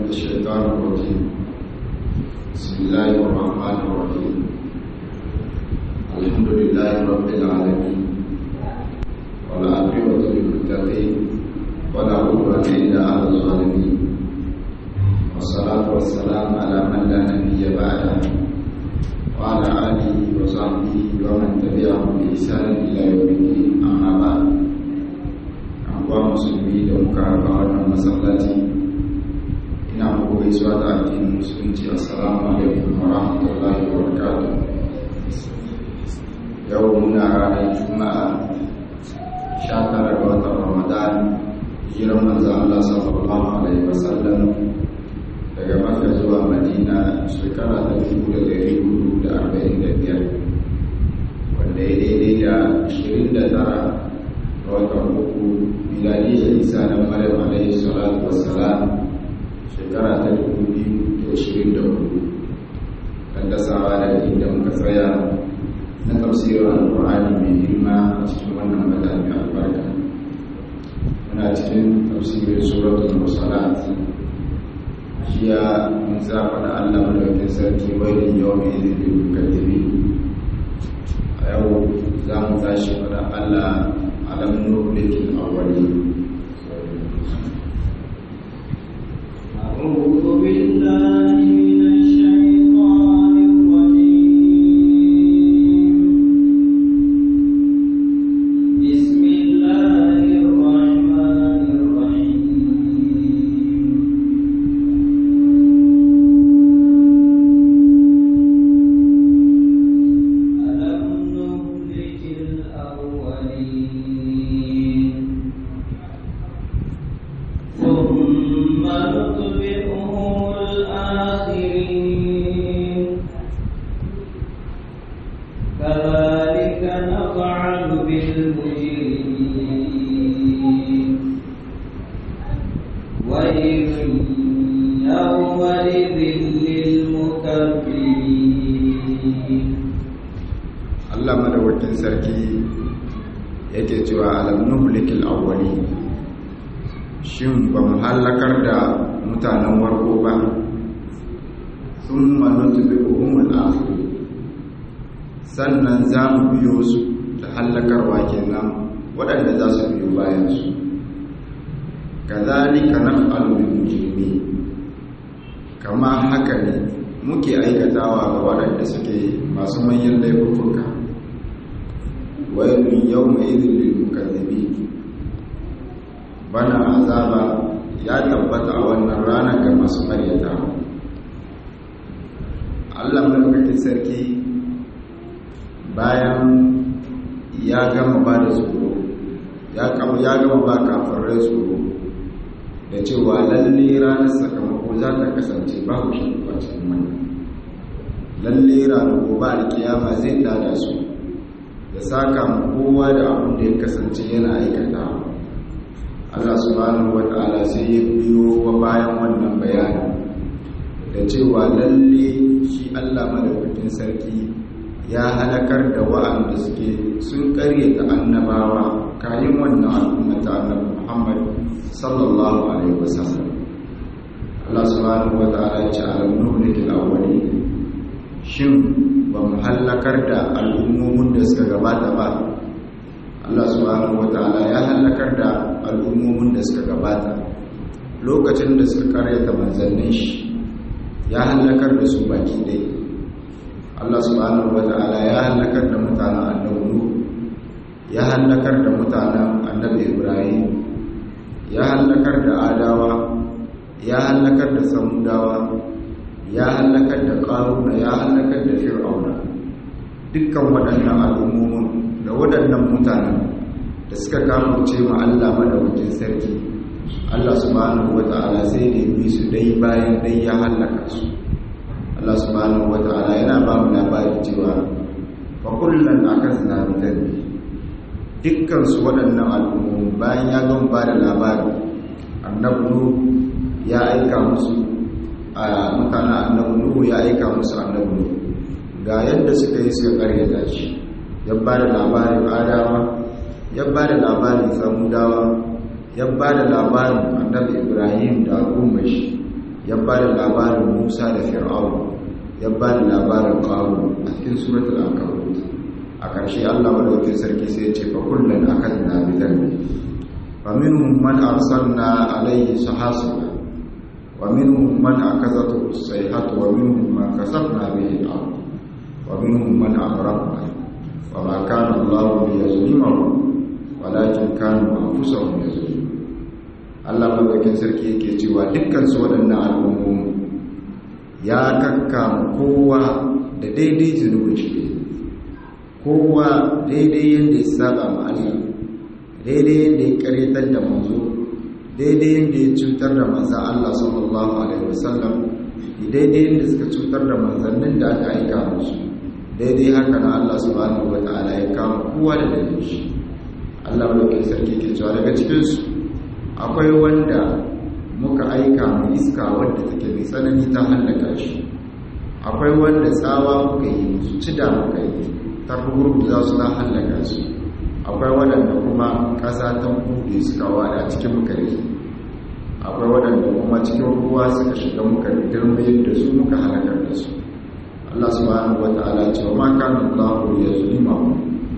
الشيطان الرجيم بسم الله الرحمن الرحيم الحمد لله رب العالمين والعاقبة للمتقين ولا عدوان إلا على الظالمين والصلاة والسلام على من لا نبي بعده وعلى آله وصحبه ومن تبعهم بإحسان إلى يوم الدين أما بعد أقوى مسلمين ومكاربة والمسلاتي ina muku gaisuwa da addinin musulunci assalamu alaikum wa rahmatullahi wa barakatuh yau muna ranar juma'a 19 ga watan ramadan hijiran manzo Allah sallallahu alaihi wasallam daga makka zuwa madina shekara ta 1445 wanda ya daidai da 29 ga watan uku miladiyya isa na maryam alaihi salatu wassalam shekara ta 2024 kan dasawa da inda muka tsaya na tafsirin alkur'ani mai girma a cikin wannan wata mai albarka muna cikin tafsirin suratul musalat jiya mun zafa da allah madaukin sarki wailin yau mai izinin mukaddibi a yau za mu tashi fada allah alamun nublikin awwali أعوذ بالله من الشيطان الرجيم بسم الله الرحمن الرحيم ألم نهلك الأولين ثم نتبعهم الآخرين كذلك نفعل بالمجرمين ويل يومئذ للمكذبين Allah madawakin sarki yake cewa alam nuhlikil awwali shin ba mu halakar da mutanen warko ba thumma nutbi'uhum al-akhir sannan za mu biyo su da halakarwa kenan waɗanda za su biyo bayan su kazalika naf'alu bil mujrimin kama haka ne muke aikatawa ga waɗanda suke masu manyan laifuka wailun yawma idhil lil mukaththibin bana azaba ya tabbata a wannan rana ga masu maryata Allah madaukakin sarki bayan ya gama ba da tsoro ya kama ya gama ba kafirai tsoro da cewa lalle ranar sakamako za ta kasance babu shi a cikin wannan lalle ranar gobe alkiyama zai tada su da saka ma kowa da abin da ya kasance yana aikata Allah subhanahu wata'ala sai ya biyo wa bayan wannan bayani da cewa lalle shi Allah madaukakin sarki ya halakar da wa'anda suke sun karyata annabawa kayan wannan al'umma ta annabi Muhammad sallallahu alaihi wasallam Allah subhanahu wata'ala ya ce alam nuhlikil awwalin shin ba mu hallakar da al'ummomin da suka gabata ba Allah subhanahu wataala ya hallakar da al'ummomin da suka gabata lokacin da suka karyata manzannin shi ya hallakar da su baki dai Allah subhanahu wataala ya hallakar da mutanen annabi Nuh ya hallakar da mutanen annabi Ibrahim ya hallakar da Adawa ya hallakar da Samudawa ya hallakar da ƙaruna ya hallakar da fir'auna dukkan waɗannan al'ummomin da waɗannan mutanen da suka kamance ma Allah madaukakin sarki Allah subhanahu wata'ala sai da yi su dai bayan dai ya hallaka su Allah subhanahu wata'ala yana ba mu labari cewa fa kullun akazna bi dhanbi dukkan su waɗannan al'ummomin bayan ya gama ba da labari annabi ya aika musu a mutane annabi nuhu ya aika musu annabi nuhu ga yadda suka yi suka karyata shi ya ba da labarin adawa ya ba da labarin samudawa ya ba da labarin annabi ibrahim da al'ummar shi ya ba da labarin musa da fir'aun ya ba da labarin ƙaru a cikin suratul ankabut a ƙarshe allah madaukin sarki sai ya ce fa kullum akan na bidan fa minhum man arsalna alayhi sahasiba wa minhum man akazatu sayhatu wa minhum man kasabna bihi al-ard wa minhum man aghraqna wa ma kana allah liyazlimahum walakin kanu anfusahum yazlimun Allah madaukakin sarki yake cewa dukkan su waɗannan al'ummomi ya kakkama kowa da daidai zunubin shi kowa daidai yadda ya saba ma Allah daidai yadda ya karyatar da manzo daidai yadda ya cutar da manzan Allah sallallahu alaihi wasallam daidai yadda suka cutar da manzannin da aka aika musu daidai haka na Allah subhanahu wata'ala ya kama kowa da dalilin shi Allah madaukakin sarki ke cewa daga cikin su akwai wanda muka aika mu iska wadda take mai tsanani ta hallaka shi akwai wanda tsawa muka yi musu cida muka yi ta gurgu za su na hallaka su akwai waɗanda kuma ƙasa ta buɗe suka wada cikin muka rike akwai waɗanda kuma cikin ruwa suka shiga muka girmayar da su muka halakar da su Allah subhanahu wata'ala ce wa ma kana Allahu yazlimu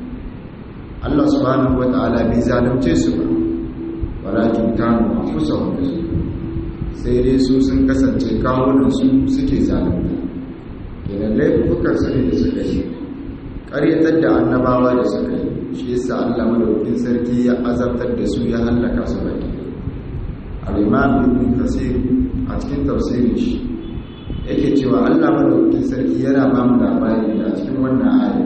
Allah subhanahu wata'ala bai zalunce su ba walakin kanu anfusahum yazlimun sai dai su sun kasance kawunan su suke zalunta kenan laifukan su ne da suka yi ƙaryatar da annabawa da suka yi shi yasa Allah madaukakin sarki ya azabtar da su ya hallaka su baki al-imam ibn kasir a cikin tafsirin shi yake cewa Allah madaukakin sarki yana ba mu labari a cikin wannan aya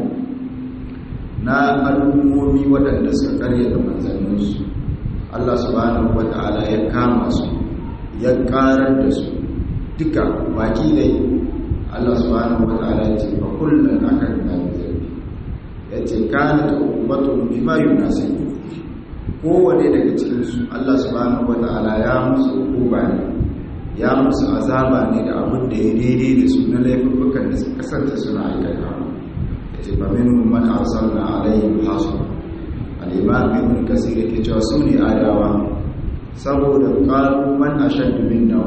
na al'ummomi waɗanda suka karyata manzanninsu Allah subhanahu wata'ala ya kama su ya karar da su duka baki dai Allah subhanahu wata'ala ya ce fa kullun akan nabi ya ce kana ta ummatun bima yunasibu kowane daga cikin su Allah subhanahu wata'ala ya musu hukuma ne ya musu azaba ne da abin da ya daidai da su na laifukan da suka kasance suna aikata ya ce fa minhum man arsalna alaihim hasiba al'imam ibn kasir yake cewa su ne adawa saboda ƙaru man a shaddu min na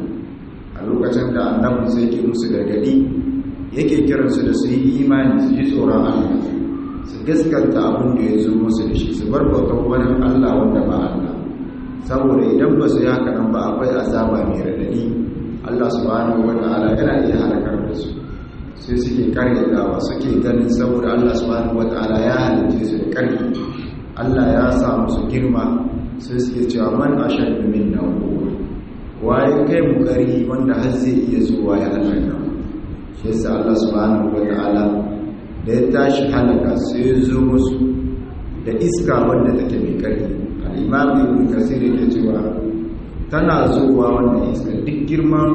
a lokacin da annabin sai ke musu gargadi yake kiransu da su yi imani su ji tsoron allah su gaskanta abin da ya zo musu da shi su bar bautar wani allah wanda ba allah saboda idan ba su yi haka nan ba akwai azaba mai radadi allah subhanahu wa ta'ala yana iya halakar da su sai suke karyatawa suke ganin saboda allah subhanahu wa ta'ala ya halitta su da karfi Allah ya sa musu girma sai suke cewa man ashaddu minna quwwa waye kai mu gari wanda har zai iya zuwa ya halaka shi yasa Allah subhanahu wataala da ya tashi halaka sai ya zo musu da iska wanda take mai karfi al-imam ibn kasir yake cewa tana zuwa wannan iska duk girman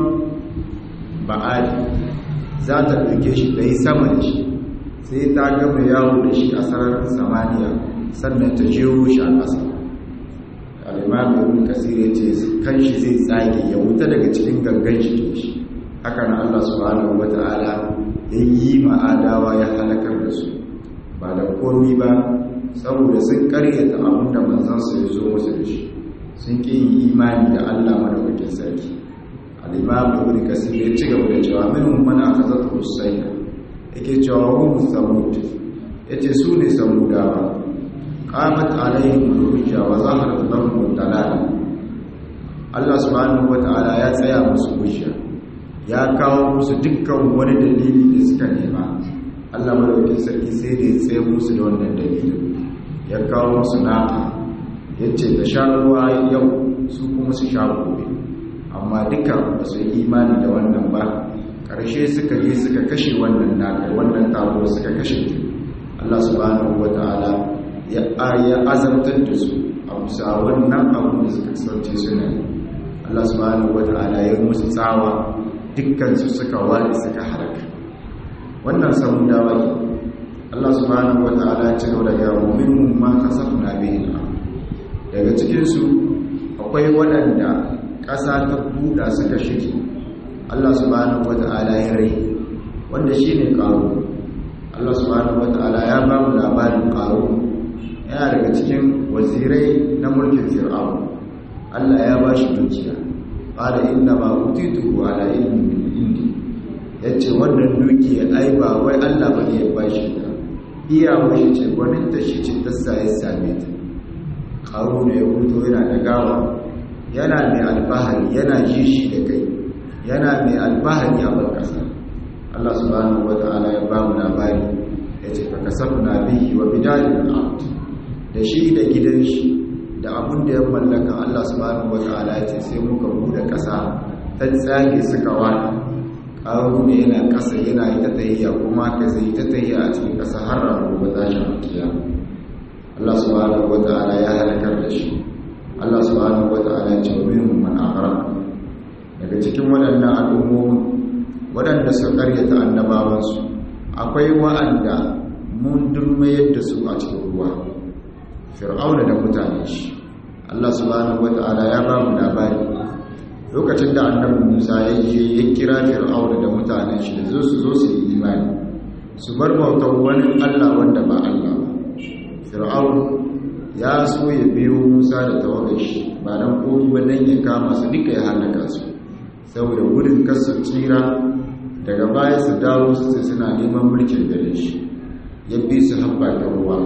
ba'ali za ta ɗauke shi da yi sama da shi sai ta gama yawo da shi a sararin samaniya sannan ta jero shi a ƙasa al'imam ibn kasir ya ce kan shi zai tsage ya wuta daga cikin gangan shi shi haka na allah subhanahu wa ta'ala ya yi ma'adawa ya halakar da su ba da komi ba saboda sun karyata abin da manzansu ya zo musu da shi sun ƙi yin imani da allah madaukakin sarki al'imam ibn kasir ya ci gaba da cewa min man aka zata husaina yake cewa hum samud yace su ne samudawa qamat alaihim hujja wa zaharat lahum dalal Allah subhanahu wataala ya tsaya musu hujja ya kawo musu dukkan wani dalili da suka nema Allah madaukakin sarki sai da ya tsaye musu da wannan dalilin ya kawo musu naka yace da sha ruwa yau su kuma su sha gobe amma duka ba su yi imani da wannan ba ƙarshe suka yi suka kashe wannan naka wannan tabo suka kashe Allah subhanahu wataala ya azabtar da su a bisa wannan abin da suka sauce suna yi Allah subhanahu wata'ala ya musu tsawa dukkansu suka wani suka haraka wannan samun dawa ke Allah subhanahu wata'ala ya ci gaba daga mu'minin ma kasafna bihi daga cikinsu akwai waɗanda ƙasa ta buɗa suka shige Allah subhanahu wata'ala ya rai wanda shine ƙaro Allah subhanahu wata'ala ya ba mu labarin ƙaro yana daga cikin wazirai na mulkin fir'aun Allah ya ba shi dukiya qala inna ma utitu ala ilmin min indi yace wannan dukiya ai ba wai Allah bane ya bashi ta iya mashi ce gwanin ta shi ce ta sai same ta qaruna ya fito yana da gawa yana mai alfahari yana ji shi da kai yana mai alfahari a barkasa Allah subhanahu wata'ala ya ba mu labari ya ce fa kasafna bihi wa bidalil ard da shi da gidan shi da abun da ya mallaka Allah subhanahu wata'ala ya ce sai muka bude kasa ta tsage suka wani ƙaru ne yana kasa yana yi ta tayyiya kuma ka zai ta tayyiya a cikin kasa har ranar gobe za shi mukiya Allah subhanahu wata'ala ya halakar da shi Allah subhanahu wata'ala ya ce wa minhum man aghraq daga cikin waɗannan al'ummomin waɗanda suka karyata annabawansu akwai wa'anda mun durmayar da su a cikin ruwa fir'auna da mutane shi Allah subhanahu wata'ala ya ba mu labari lokacin da annabi Musa ya je ya kira fir'auna da mutanen shi da zo su zo su yi imani su bar bautar wani Allah wanda ba Allah ba fir'aun ya so ya biyo Musa da tawagar shi ba dan komai ba dan ya kama su duka ya halaka su saboda gudun kasu tsira daga baya su dawo su suna neman mulkin gare shi ya bi su haɓa ta ruwa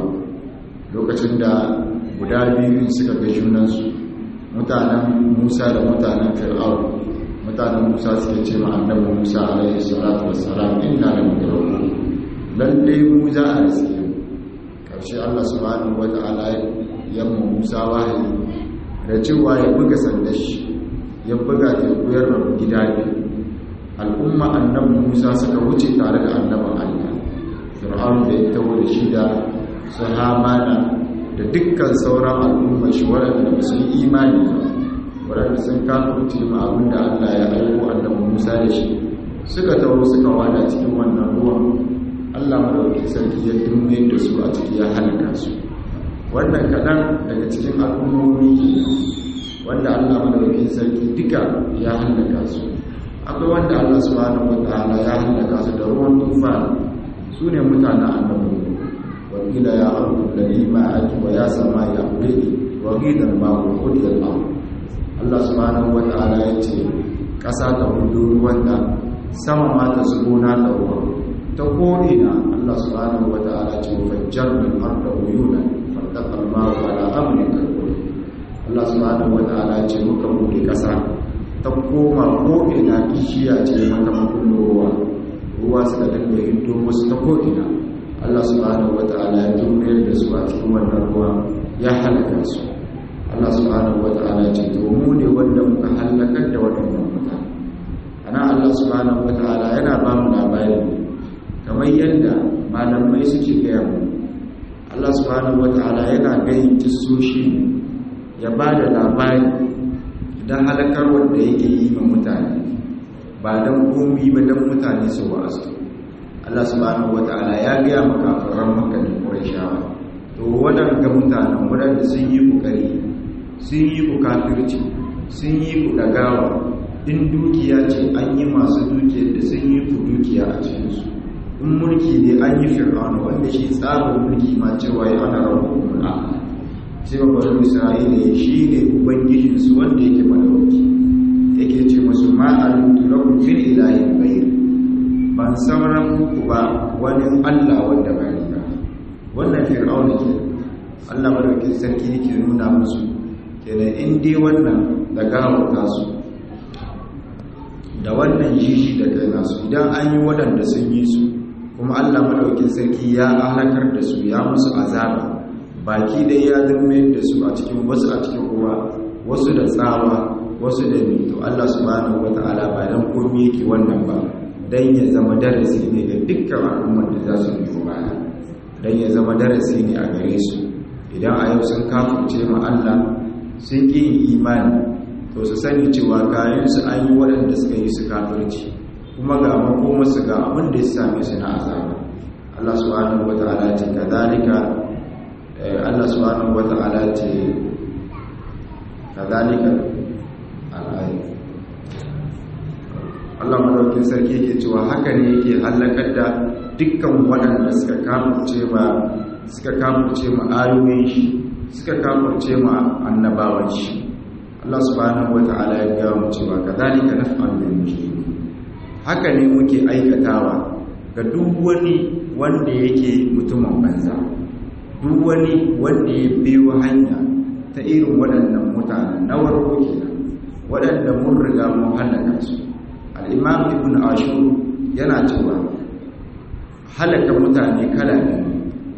lokacin da guda biyu suka ga junansu mutanen musa da mutanen fir'aun mutanen musa suka ce ma annabi musa alaihi salatu wassalam inna la mudraku lalle mu za a riske karshe Allah subhanahu wata'ala ya mu musa wahayi da cewa ya buga sandar shi ya buga teku ya rabu gida biyu al'umma annabi musa suka wuce tare da annabin allah fir'aun da ya tawo da shi da su hamana da dukkan sauran al'umma shi waɗanda ba su yi imani ba waɗanda sun kafurce ma abin da allah ya aiko annabi musa da shi suka tawo suka wada cikin wannan ruwan allah madauki sarki ya dumme da su a ciki ya halaka su wannan kaɗan daga cikin al'ummomi wanda allah madauki sarki duka ya halaka su akwai wanda Allah subhanahu wataala ya halaka su da ruwan tufan su ne mutanen annabi wa qila ya ardu alladhi ma'aki wa ya sama ya qili wa qila ma huwa qudiyal ma Allah subhanahu wataala ya ce kasa ta hudu ruwan da sama ma ta zubo na ta ruwa ta kore na Allah subhanahu wataala ce fajjarna al-arda uyunan fartaqa al-ma'u ala amrin kalkul Allah subhanahu wataala ce muka buɗe kasa ta koma ko'ina kishiya ce mata makullin ruwa ruwa suka dinga hinto musu ta ko'ina allah subhanahu wa ta'ala ya jumlayar da su a cikin wannan ruwa ya halaka su allah subhanahu wa ta'ala ce to mu ne wanda muka halakar da waɗannan mutane ana allah subhanahu wa ta'ala yana ba mu labari kamar yadda malamai suke gaya mu allah subhanahu wa ta'ala yana gayin kisoshi ya ba da labari don halakar wanda yake yi ma mutane ba don komi ba don mutane su wa'azu Allah subhanahu wata'ala ya gaya makafaran makanin Qurayshawa to waɗanda mutanen waɗanda sun yi kokari sun yi ku kafirci sun yi ku dagawa in dukiya ce an yi masu dukiyar da sun yi ku dukiya a cikinsu in mulki ne an yi fir'auna wanda shi tsarin mulki ma cewa ya ana rabu kuma sai babban isra'ila shi ne ubangijinsu wanda yake madawaki yake ce masu ma'alutu lakum min ilahin bayr ban sauran muku ba wani allah wanda ba ni ba wannan fir'auna ke allah madaukin sarki yake nuna musu kenan in dai wannan da gawata su da wannan jishi da kai nasu idan an yi waɗanda sun yi su kuma allah madaukin sarki ya halakar da su ya musu azaba baki dai ya zama da su a cikin wasu a cikin ruwa wasu da tsawa wasu da mito Allah subhanahu wata'ala ba dan komai yake wannan ba dan ya zama darasi ne ga dukkan al'ummar da za su biyo baya dan ya zama darasi ne a gare su idan a yau sun kafirce ma Allah sun ki yin imani to su sani cewa kayan su an yi waɗanda suka yi su kafirci kuma ga makomarsu ga abin da ya same su na azaba Allah subhanahu wata'ala ce kadhalika Allah subhanahu wa ta'ala ce kadhalika al-ayat Allah madaukin sarki yake cewa haka ne yake halakar da dukkan waɗanda suka kafirce ma suka kafirce ma ayoyin shi suka kafirce ma annabawan shi Allah subhanahu wata'ala ya ga mu cewa kadhalika naf'alu bil mujrimin haka ne muke aikatawa ga duk wani wanda yake mutumin banza duk wani wanda ya biyo hanya ta irin waɗannan mutanen na warko kenan waɗanda mun riga mun halaka su al-imam ibn ashur yana cewa halaka mutane kala biyu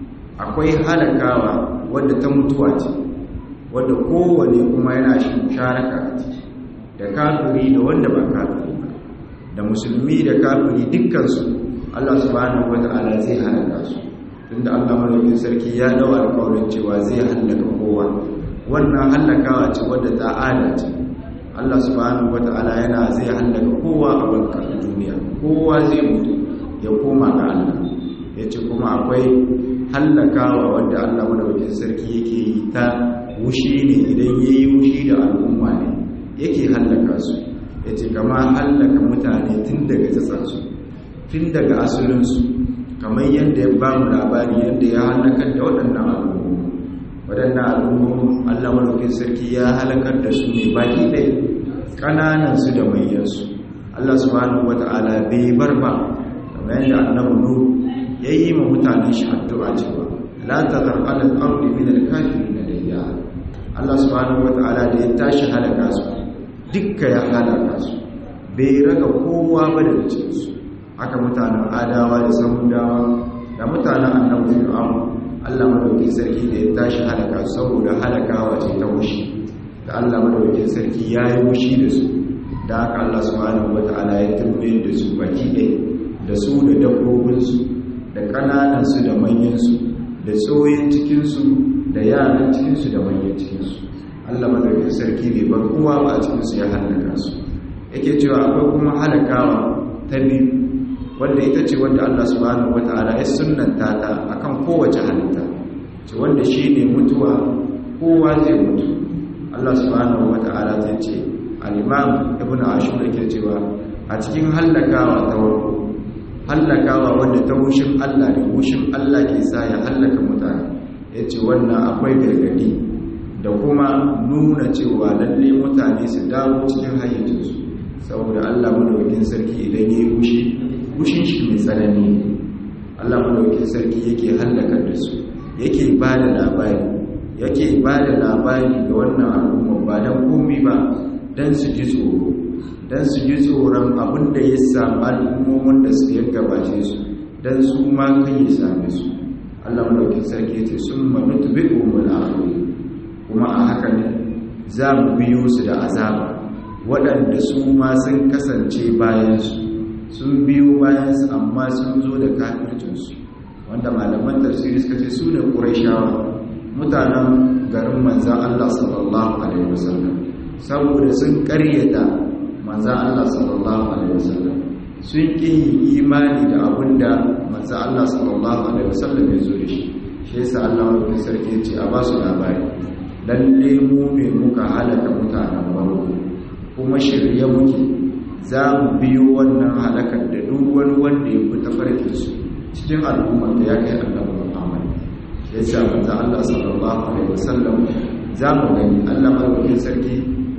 akwai halakawa wadda ta mutuwa ce wadda kowane kuma yana shi musharaka a ciki da kafiri da wanda ba kafiri ba da musulmi da kafiri dukkansu Allah subhanahu wata'ala zai halaka su tunda Allah madaukakin sarki ya dawo alƙawarin cewa zai halaka kowa wannan halakawa ce wadda ta ce Allah subhanahu wata'ala yana zai halaka kowa a bankan duniya kowa zai mutu ya koma ga Allah ya ce kuma akwai hallakawa wadda Allah madaukakin sarki yake yi ta wushi ne idan ya yi wushi da al'umma ne yake hallaka su ya ce kama hallaka mutane tun daga tsatsansu tun daga asalinsu kamar yadda ya ba mu labari yadda ya hallakar da waɗannan al'ummu waɗannan al'ummu Allah madaukakin sarki ya halakar da su ne baki ɗaya ƙananansu da manyansu Allah subhanahu wata'ala bai bar ba kamar yadda annabi nuhu ya yi ma mutane shi addu'a cewa la tazar ala al-ardi min al-kafirin dayya Allah subhanahu wata'ala da ya tashi halaka su dukka ya halaka su bai raga kowa ba da cikin su haka mutanen adawa da samudawa da mutanen annabi fir'aun Allah madaukakin sarki da ya tashi halaka su saboda halakawa ce ta wushi da Allah madaukakin sarki ya yi wushi da su da haka Allah subhanahu wata'ala ya turbe da su baki ɗaya da su da dabbobinsu da ƙananansu da manyansu da tsoyin cikinsu da yaran cikinsu da manyan cikinsu allah madaukin sarki bai bar kowa ba a cikinsu ya hallaka su yake cewa akwai kuma halakawa ta biyu wanda ita ce wanda allah subhanahu wata'ala ya sunanta ta akan kowace halitta ce wanda shi ne mutuwa kowa zai mutu allah subhanahu wata'ala ta ce al-imam ibn ashur yake cewa a cikin hallakawa ta warko hallakawa wanda ta wushin Allah da wushin Allah ke sa ya hallaka mutane ya ce wannan akwai gargadi da kuma nuna cewa lalle mutane su dawo cikin hayyacinsu saboda Allah madaukakin sarki idan ya yi wushi wushin shi mai tsanani Allah madaukakin sarki yake hallakar da su yake ba da labari yake ba da labari ga wannan al'umma ba don komi ba don su ji tsoro don su ji tsoron abin da ya samu al'ummomin da su ya gabace su don su ma kan yi same su allah malaukin sarki ce sun manutu bi umar akhiri kuma a haka ne za mu biyo su da azaba waɗanda su ma sun kasance bayansu sun biyo bayansu amma sun zo da kafircinsu wanda malaman tafsiri suka ce su ne ƙurashawa mutanen garin manzan allah sallallahu alaihi wasallam saboda sun ƙaryata manzan Allah sallallahu Alaihi wasallam sun ƙi imani da abin da manzan Allah sallallahu Alaihi wasallam ya zo da shi shi yasa Allah wani sarki ce a ba su labari lalle mu ne muka halaka mutanen farko kuma shirye muke za mu biyo wannan halakar da duk wani wanda ya fi tafarkin su cikin al'ummar da ya kai annabi Muhammad shi yasa manzan Allah sallallahu Alaihi wasallam za mu gani Allah madaukakin sarki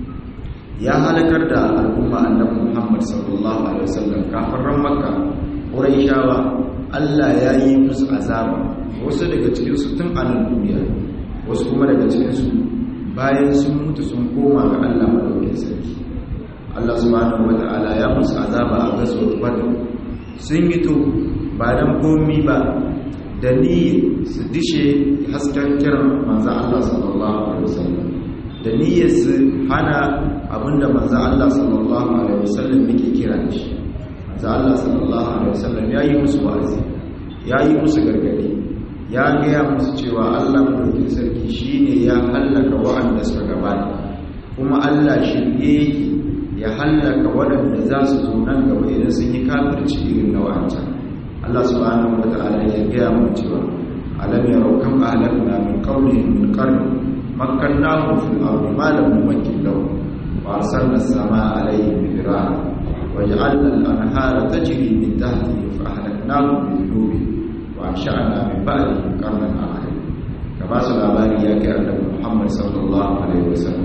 ya halakar da al'umma annabi Muhammad sallallahu alaihi wasallam kafiran Makka Quraishawa Allah ya yi musu azaba wasu daga cikin su tun a nan duniya wasu kuma daga cikin su bayan sun mutu sun koma ga Allah madaukakin sarki Allah subhanahu wataala ya musu azaba a gazo Badr sun yi to ba dan komi ba da ni su dishe hasken kiran manzo Allah sallallahu alaihi wasallam da niyyar su hana abinda manzo Allah sallallahu alaihi wasallam yake kira shi manzo Allah sallallahu alaihi wasallam ya yi musu wa'azi ya yi musu gargadi ya gaya musu cewa Allah madaukakin sarki shine ya hallaka wa'anda suka gabata kuma Allah shirye yake ya hallaka waɗanda za su zo nan gaba idan sun yi kafirci irin na wa'ancan Allah subhanahu wataala ya gaya mu cewa alam yarau kam ahlakna min qawlihim min qarni مكناهم في الأرض ما لم نمكن لهم وأرسلنا السماء عليهم مدرارا وجعلنا الأنهار تجري من تحتهم فأهلكناهم بذنوبهم وأنشأنا من بعدهم قرنا آخرين كما سلاباني يا كأن محمد صلى الله عليه وسلم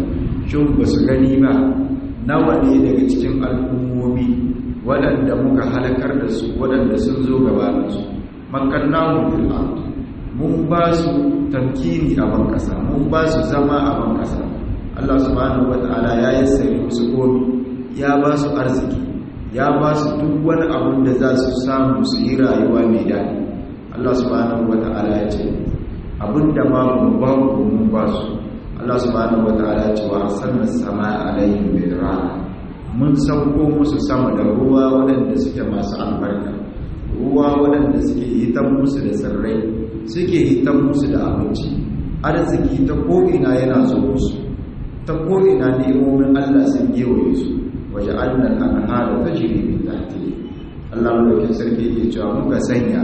shin ba su gani ba nawa ne daga cikin al'ummomi waɗanda muka halakar da su waɗanda sun zo gabaninsu makannahu fil ard mun ba su tamkini a ban kasa mun ba su zama a ban kasa Allah subhanahu wataala ya yassare musu komi ya ba su arziki ya ba su duk wani abun da za su samu su yi rayuwa mai daɗi Allah subhanahu wataala ya ce abinda ma mun ba ku mun ba su Allah subhanahu wataala ya ce wa arsalna samaa alaihim bidrara mun sauko musu sama da ruwa waɗanda suke masu albarka ruwa waɗanda suke hitan musu da tsirrai suke hitan musu da abinci arziki ta ko'ina yana zo musu ta ko'ina ne'imomin Allah sun gewaye su waje annan an hada ta jiri min tahti Allah mulkin sarki ke cewa muka sanya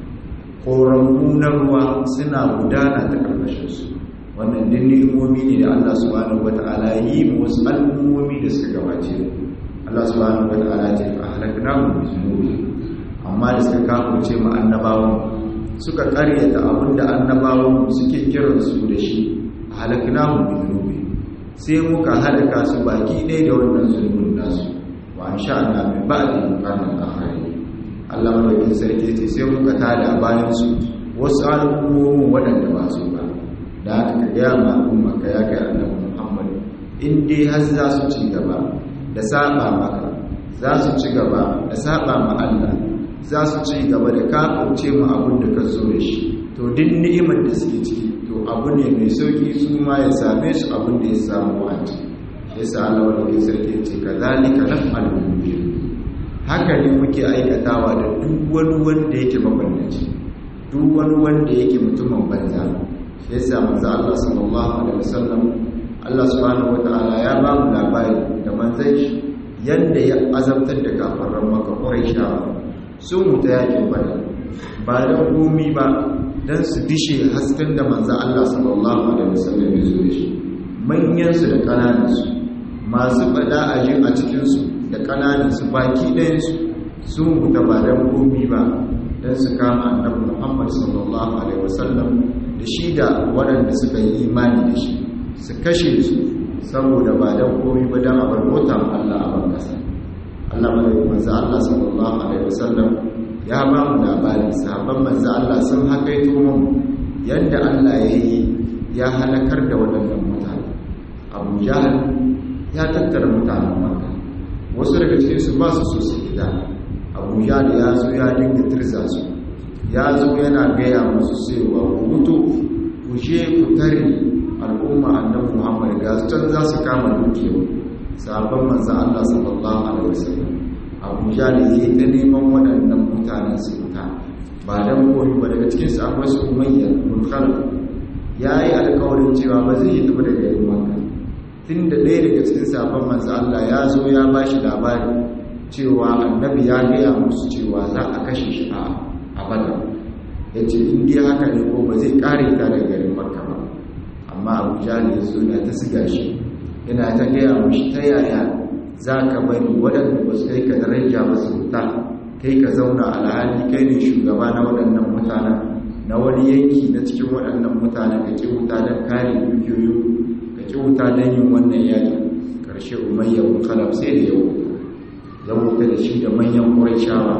koramu na ruwa suna gudana ta karkashin su wannan din ni'imomi ne da Allah subhanahu wata'ala yi mu wasu al'ummomi da suka gabace Allah subhanahu wata'ala ya ce fa halaknahu bi dhunubi amma da suka kafurce mu annabawan suka karyata abinda annabawan suke kiran su da shi halaknahu bi dhunubi sai muka halaka su baki ɗaya da wannan zulmin nasu wa ansha'na min ba'di qarnan akharin Allah madaukakin sarki ce sai muka tada bayan su wasu al'ummomin waɗanda ba su ba da haka ka gaya ma al'umma ka ya kai annabi Muhammad in dai har za su ci gaba da saba maka za su ci gaba da saba ma Allah za su ci gaba da kafurce mu abin da ka zo da shi to duk ni'imar da suke ciki to abu ne mai sauki su ma ya same su abin da ya samu wani yasa Allah wanda ya sarki ce kazalika naf'alu bil haka ne muke aikatawa da duk wani wanda yake mabannaci duk wani wanda yake mutumin banza yasa manzo Allah sallallahu alaihi wasallam Allah subhanahu wataala ya ba mu labari da manzon shi yanda ya azabtar da kafaran maka Quraishawa sun mutu yakin Badar ba da gumi ba dan su dishe hasken da manzo Allah sallallahu alaihi wasallam ya zo da shi manyan su da kananan su masu fada aje a cikin su da kananan su baki ɗayan su sun mutu ba da gumi ba dan su kama annabi Muhammad sallallahu alaihi wasallam da shi da waɗanda suka yi imani da shi su kashe su saboda ba don komi ba don abar mota Allah a ban kasa Allah mai manzo Allah sallallahu alaihi wasallam ya ba mu labari sahabban manzo Allah sun hakaito mu yadda Allah ya yi ya halakar da waɗannan mutane Abu Jahl ya tattara mutanen Makka wasu daga cikin su ba su so su gida Abu Jahl ya zo ya dinga tirza su ya zo yana gaya musu cewa ku mutu ku je ku tare al'umma annabi Muhammad ga can za su kama dukiya sabon manzo Allah sallallahu alaihi wasallam Abu Jahl yayi ta neman waɗannan mutanen su fita ba dan koyi ba daga cikin su akwai su Umayya bin Khalid yayi alƙawarin cewa ba zai yi tafi daga yayin Makka tunda ɗaya daga cikin sabon manzo Allah ya zo ya bashi labari cewa annabi ya gaya musu cewa za a kashe shi a abada ya ce indiya haka ne ko ba zai kare ta daga garin makka ba amma abu jali ya suna ta siga shi yana ta gaya mushi ta yaya za ka bari waɗanda ba su kai ka daraja ba su wuta kai ka zauna alhali kai ne shugaba na waɗannan mutanen na wani yanki na cikin waɗannan mutanen ka ƙi wuta don kare dukiyoyi ka ƙi wuta don yin wannan yaƙi ƙarshe umayya bin khalaf sai da ya wuta ya wuta da shi da manyan ƙurayshawa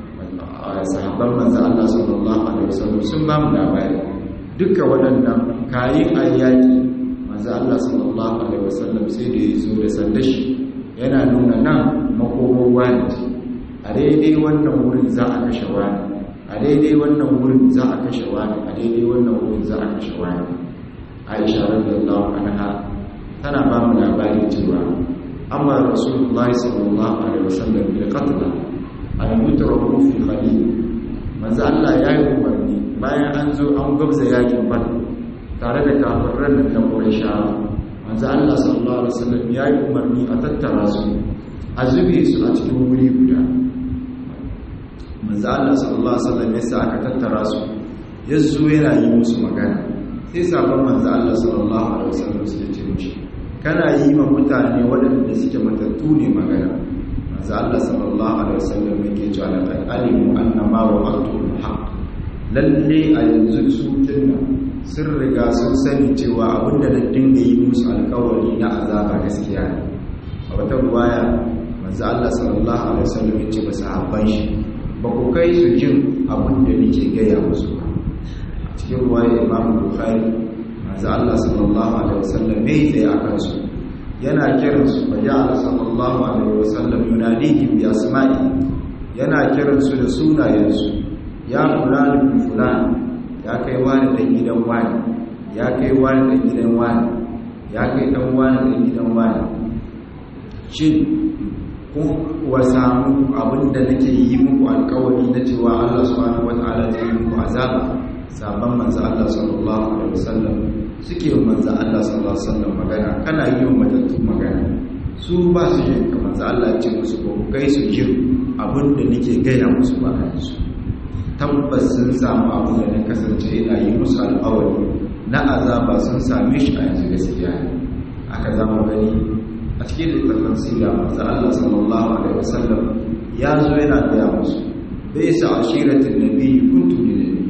sahabban manzo Allah sallallahu alaihi wasallam sun ba mu labari duka waɗannan kayin ayyaki manzo Allah sallallahu alaihi wasallam sai da ya zo da sandashi yana nuna nan makomar wani a daidai wannan wurin za a kashe wani a daidai wannan wurin za a kashe wani a daidai wannan wurin za a kashe wani Aisha radiyallahu anha tana ba mu labari cewa amma rasulullahi sallallahu alaihi wasallam bil qatl an yutraku fi khalil manzo Allah ya yi umarni bayan an zo an gabza yakin ban tare da kafiran nan na Quraysh manzo Allah sallallahu alaihi wasallam ya yi umarni a tattara su a zube su a cikin wuri guda manzo Allah sallallahu alaihi wasallam ya sa aka tattara su ya zo yana yi musu magana sai sabon manzo Allah sallallahu alaihi wasallam su ce mishi kana yi ma mutane waɗanda suke matattu ne magana manzo Allah sallallahu alaihi wasallam yake cewa laqad alimu anna ma wa'adtu haqq lalle a yanzu su kinna sun riga sun sani cewa abinda na dinga yi musu alkawari na azaba gaskiya ne a wata ruwaya manzo Allah sallallahu alaihi wasallam ya ce ba sahabban shi ba ku kai su jin abinda nake gaya musu ba cikin ruwaya Imam Bukhari manzo Allah sallallahu alaihi wasallam ne tsaye akan su yana kiran su fa ja'ala sallallahu alaihi wasallam yunadihim bi asma'i yana kiran su da sunayensu ya fulani bin fulani ya kai wani dan gidan wani ya kai wani dan gidan wani ya kai dan wani dan gidan wani shin kun kuwa samu abinda nake yi muku alkawari na cewa Allah subhanahu wata'ala zai yi muku azaba sabon manzo Allah sallallahu alaihi wasallam suke yi manzo Allah sallallahu alaihi wasallam magana kana yi wa matattu magana su ba su yi ka manzo Allah ya ce musu ko kai su jin abinda nake gaya musu ba kan su tabbas sun samu abin da na kasance ina yi musu alƙawari na azaba sun same shi a yanzu gaskiya aka zama gani a cikin littattafan sira manzo Allah sallallahu alaihi wasallam ya zo yana gaya musu bai sa ashiratin nabi kuntu lil nabi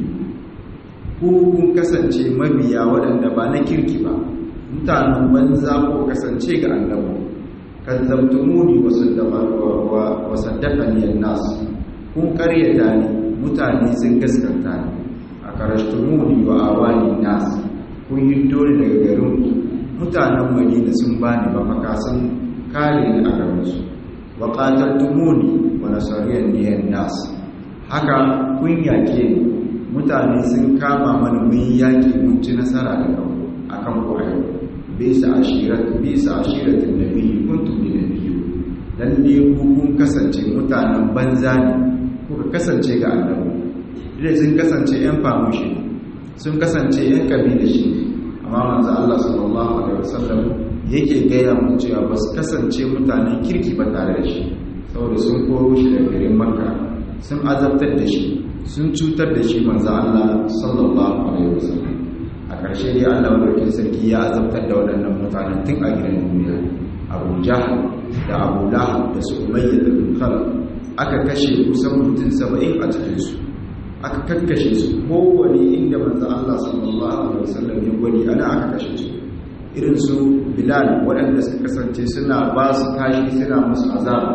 ku kun kasance mabiya waɗanda ba na kirki ba mutanen banza ko kasance ga annabi kazzabtumuni wa saddaqani wa saddaqani an-nas kun karyata ni mutane sun gaskanta ni a karashtumuni wa awani nas kun yi dole daga garin mutanen madina sun bani mafaka sun kare ni a garinsu wa qataltumuni wa nasariyan niyan nas haka kun yake ni mutane sun kama mana mun yaki mun ci nasara da kawo akan ku ayo bisa ashirat bisa ashiratin nabiyyi kuntum min nabiyyu dan ne ku kun kasance mutanen banza ne kuka kasance ga annabi dai sun kasance yan famushi sun kasance yan kabila shi amma manzo Allah sallallahu alaihi wasallam yake gaya mu cewa ba su kasance mutanen kirki ba tare da shi saboda sun koro shi daga garin Makka sun azabtar da shi sun cutar da shi manzo Allah sallallahu alaihi wasallam a ƙarshe dai Allah barkin sarki ya azabtar da waɗannan mutanen tun a gidan duniya Abu Jahl da Abu Lahab da su Umayyah da Khalaf aka kashe kusan mutum saba'in a cikinsu aka kakkashe su kowane inda manzo Allah sallallahu alaihi wasallam ya gwani ana aka kashe su irin su Bilal waɗanda suka kasance suna ba su tashi suna musu azaba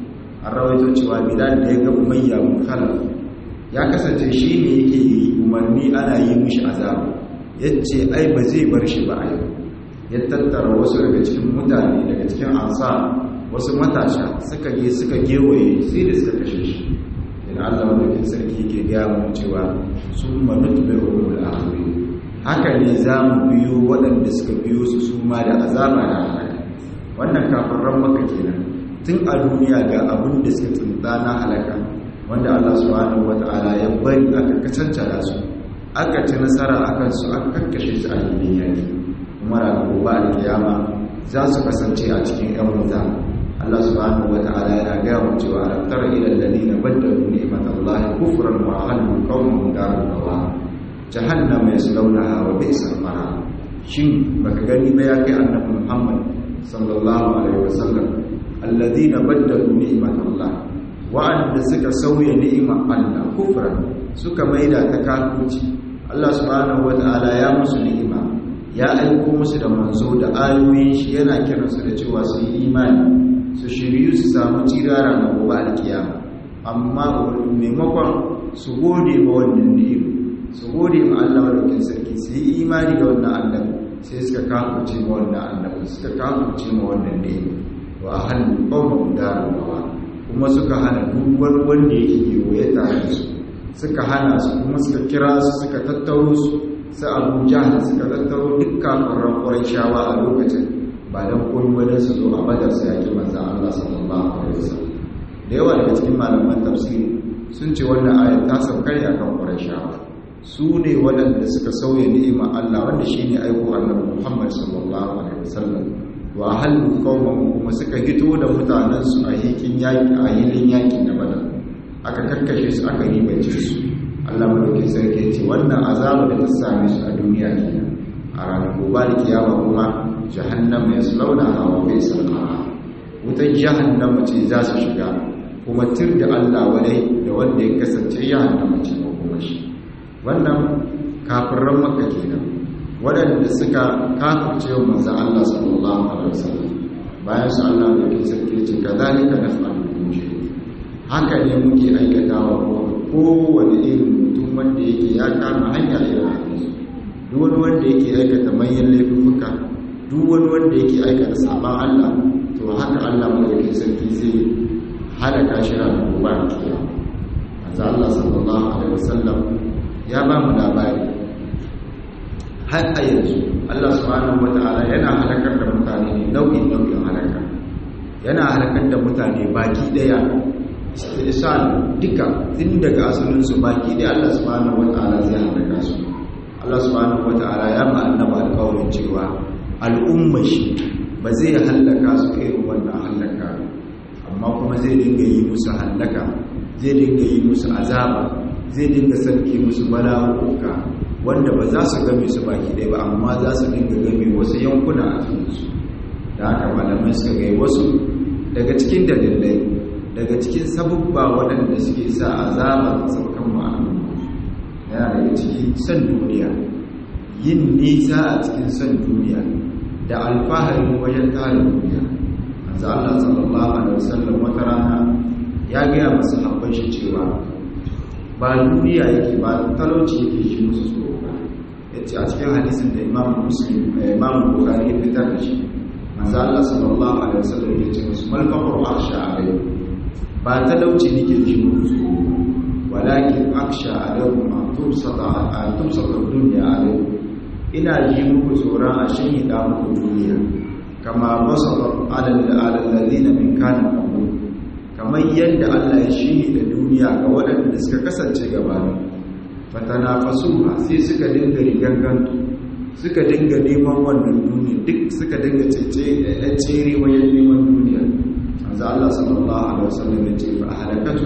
an rawaito cewa Bilal da ya ga Umayya bin Khalaf ya kasance shi ne yake yi umarni ana yi mishi azaba yace ai ba zai bar shi ba ai ya tattara wasu daga cikin mutane daga cikin ansar wasu matasha suka je suka gewaye sai da suka kashe shi idan Allah madaukin sarki yake gaya mu cewa sun manutu bai umul akhiri haka ne za mu biyo waɗanda suka biyo su su ma da azaba da halaka wannan kafiran maka kenan tun a duniya ga abin da suka tsinta na halaka wanda Allah subhanahu wata'ala ya bari aka kacancana su aka ci nasara akan su aka kakkashe su a cikin yaki kuma ranar gobe alkiyama za su kasance a cikin yan wuta Allah subhanahu wata'ala yana gaya mu cewa alam tara ila alladhina baddalu ni'matallahi kufran wa halu qawmun darul bawa jahannam yaslawnaha wa bi'sal qarar shin baka gani ba ya kai annabi Muhammad sallallahu alaihi wasallam alladhina baddalu ni'matallahi wa'anda suka sauya ni'imar Allah kufran suka maida ta kafirci Allah subhanahu wata'ala ya musu ni'ima ya aiko musu da manzo da ayoyin shi yana kiransu da cewa su yi imani su shiryu su samu cirara na gobe alkiyama amma maimakon su gode ma wannan ni'im su gode ma Allah madaukin sarki su yi imani da wannan annabi sai suka kafirce ma wannan annabi suka kafirce ma wannan ni'im wa ahallu qawmun darul bawa kuma suka hana duk wani wanda yake kewaye tare da su suka hana su kuma suka kira su suka tattaro su su abu jahal suka tattaro dukkan ƙwararren shawa a lokacin ba don koyi wani su zo a badar su yaƙi manzan Allah sallallahu alaihi wasallam da yawa daga cikin malaman tafsiri sun ce wannan ayat ta saukar ya kan shawa. su ne waɗanda suka sauya ni'ima Allah wanda shine aiko annabi Muhammad sallallahu alaihi wasallam wa halu qauman kuma suka hito da mutanen su a yakin yaki a yilin yaki na badar aka karkashe su aka ribace su Allah madaukakin sarki ce wannan azaba da ta same su a duniya kenan a ranar gobe da kiyama kuma jahannam ya slauna hawa bai sarkara wutar jahannama ce za su shiga kuma tir da Allah wadai da wanda ya kasance jahannama ce ko kuma shi wannan kafiran makka kenan waɗanda suka kafirce wa manzon Allah sallallahu alaihi wasallam bayan su Allah da ke sarki ce kadhalika naf'alu bi haka ne muke aikatawa kowane irin mutum wanda yake ya kama hanya irin hadisi duk wani wanda yake aikata manyan laifuka duk wani wanda yake aikata saban Allah to haka Allah madaukakin sarki zai halaka shi ranar gobe kiyama manzo Allah sallallahu alaihi wasallam ya ba mu labari har a yanzu Allah subhanahu wataala yana halakar da mutane ne nau'in nau'in halaka yana halakar da mutane baki daya istisal duka tun daga asalin su baki daya Allah subhanahu wataala zai halaka su Allah subhanahu wataala ya ma annaba alƙawarin cewa al'ummar shi ba zai halaka su irin wannan halaka amma kuma zai dinga yi musu halaka zai dinga yi musu azaba zai dinga sarki musu bala'uka wanda ba za su game su baki ɗaya ba amma za su dinga game wasu yankuna a cikinsu da haka malamai suka gai wasu daga cikin dalilai daga cikin sabubba waɗanda suke sa azaba ta saukan ma'anu yana daga cikin son duniya yin nisa a cikin son duniya da alfaharin wajen tare duniya manzo Allah sallallahu alaihi wasallam wata rana ya gaya masu habban shi cewa ba duniya yake ba talauci yake shi musu tsoro ba yace a cikin hadisin da Imam Muslim Imam Bukhari ya fitar da shi manzo Allah sallallahu alaihi wasallam ya ce musu mal faqru akhsha alaihi ba talauci nake shi musu tsoro walakin akhsha alaikum an tumsata an tumsata dunya alaikum ina ji muku tsoron a shin da muku duniya kama basata alal ladina min kana qabl kamar yadda Allah ya shiri da duniya ga waɗanda suka kasance gabanin fatanafasuha sai suka dinga rigangantu suka dinga neman wannan duniya duk suka dinga cece ɗan tsere wajen neman duniya manzo Allah sallallahu alaihi wasallam ya ce fa halakatu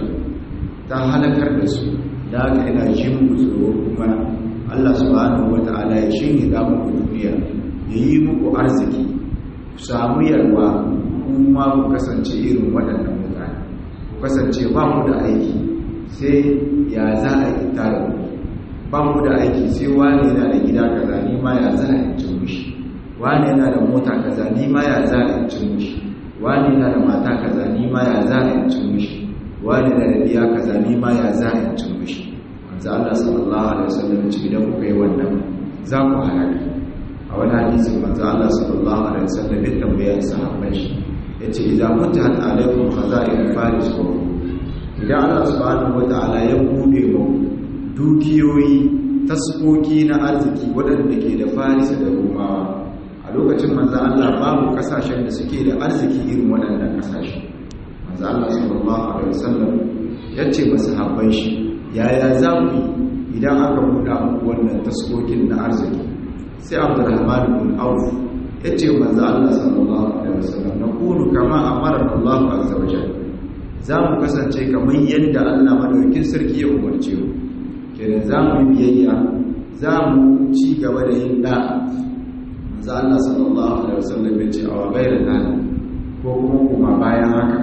ta halakar da su da haka ina ji muku tsoro kuma Allah subhanahu wataala ya shiri da muku duniya ya yi muku arziki ku samu yarwa kuma ku kasance irin waɗannan mutane ku kasance ba mu da aiki sai ya za a yi tare ba mu da aiki sai wani yana da gida kaza ni ma ya za a yi cin mushi wani yana da mota kaza ni ma ya za a yi cin mushi wani yana da mata kaza ni ma ya za a yi cin mushi wani yana da biya kaza ni ma ya za a yi cin mushi manzo Allah sallallahu alaihi wasallam ya ce idan kuka yi wannan za ku halaka a wani hadisin manzo Allah sallallahu alaihi wasallam ya tambaya sahabban shi yace idan mutahat alaikum khaza'in faris ko idan Allah subhanahu wataala ya bude mu dukiyoyi taskoki na arziki waɗanda ke da faris da rumawa a lokacin manzo Allah babu kasashen da suke da arziki irin waɗannan kasashe manzo Allah sallallahu alaihi wasallam yace masahabban shi yaya za ku idan aka buɗa muku wannan taskokin na arziki sai abdurrahman bin auf ya ce manzo Allah sallallahu alaihi wasallam na kunu kama amara Allah azza wa jalla za mu kasance kamar yadda Allah madaukakin sarki ya umarce mu kenan za mu yi biyayya za mu ci gaba da yin da manzo Allah sallallahu alaihi wasallam ya ce a wa gairin nan ko kuma kuma bayan haka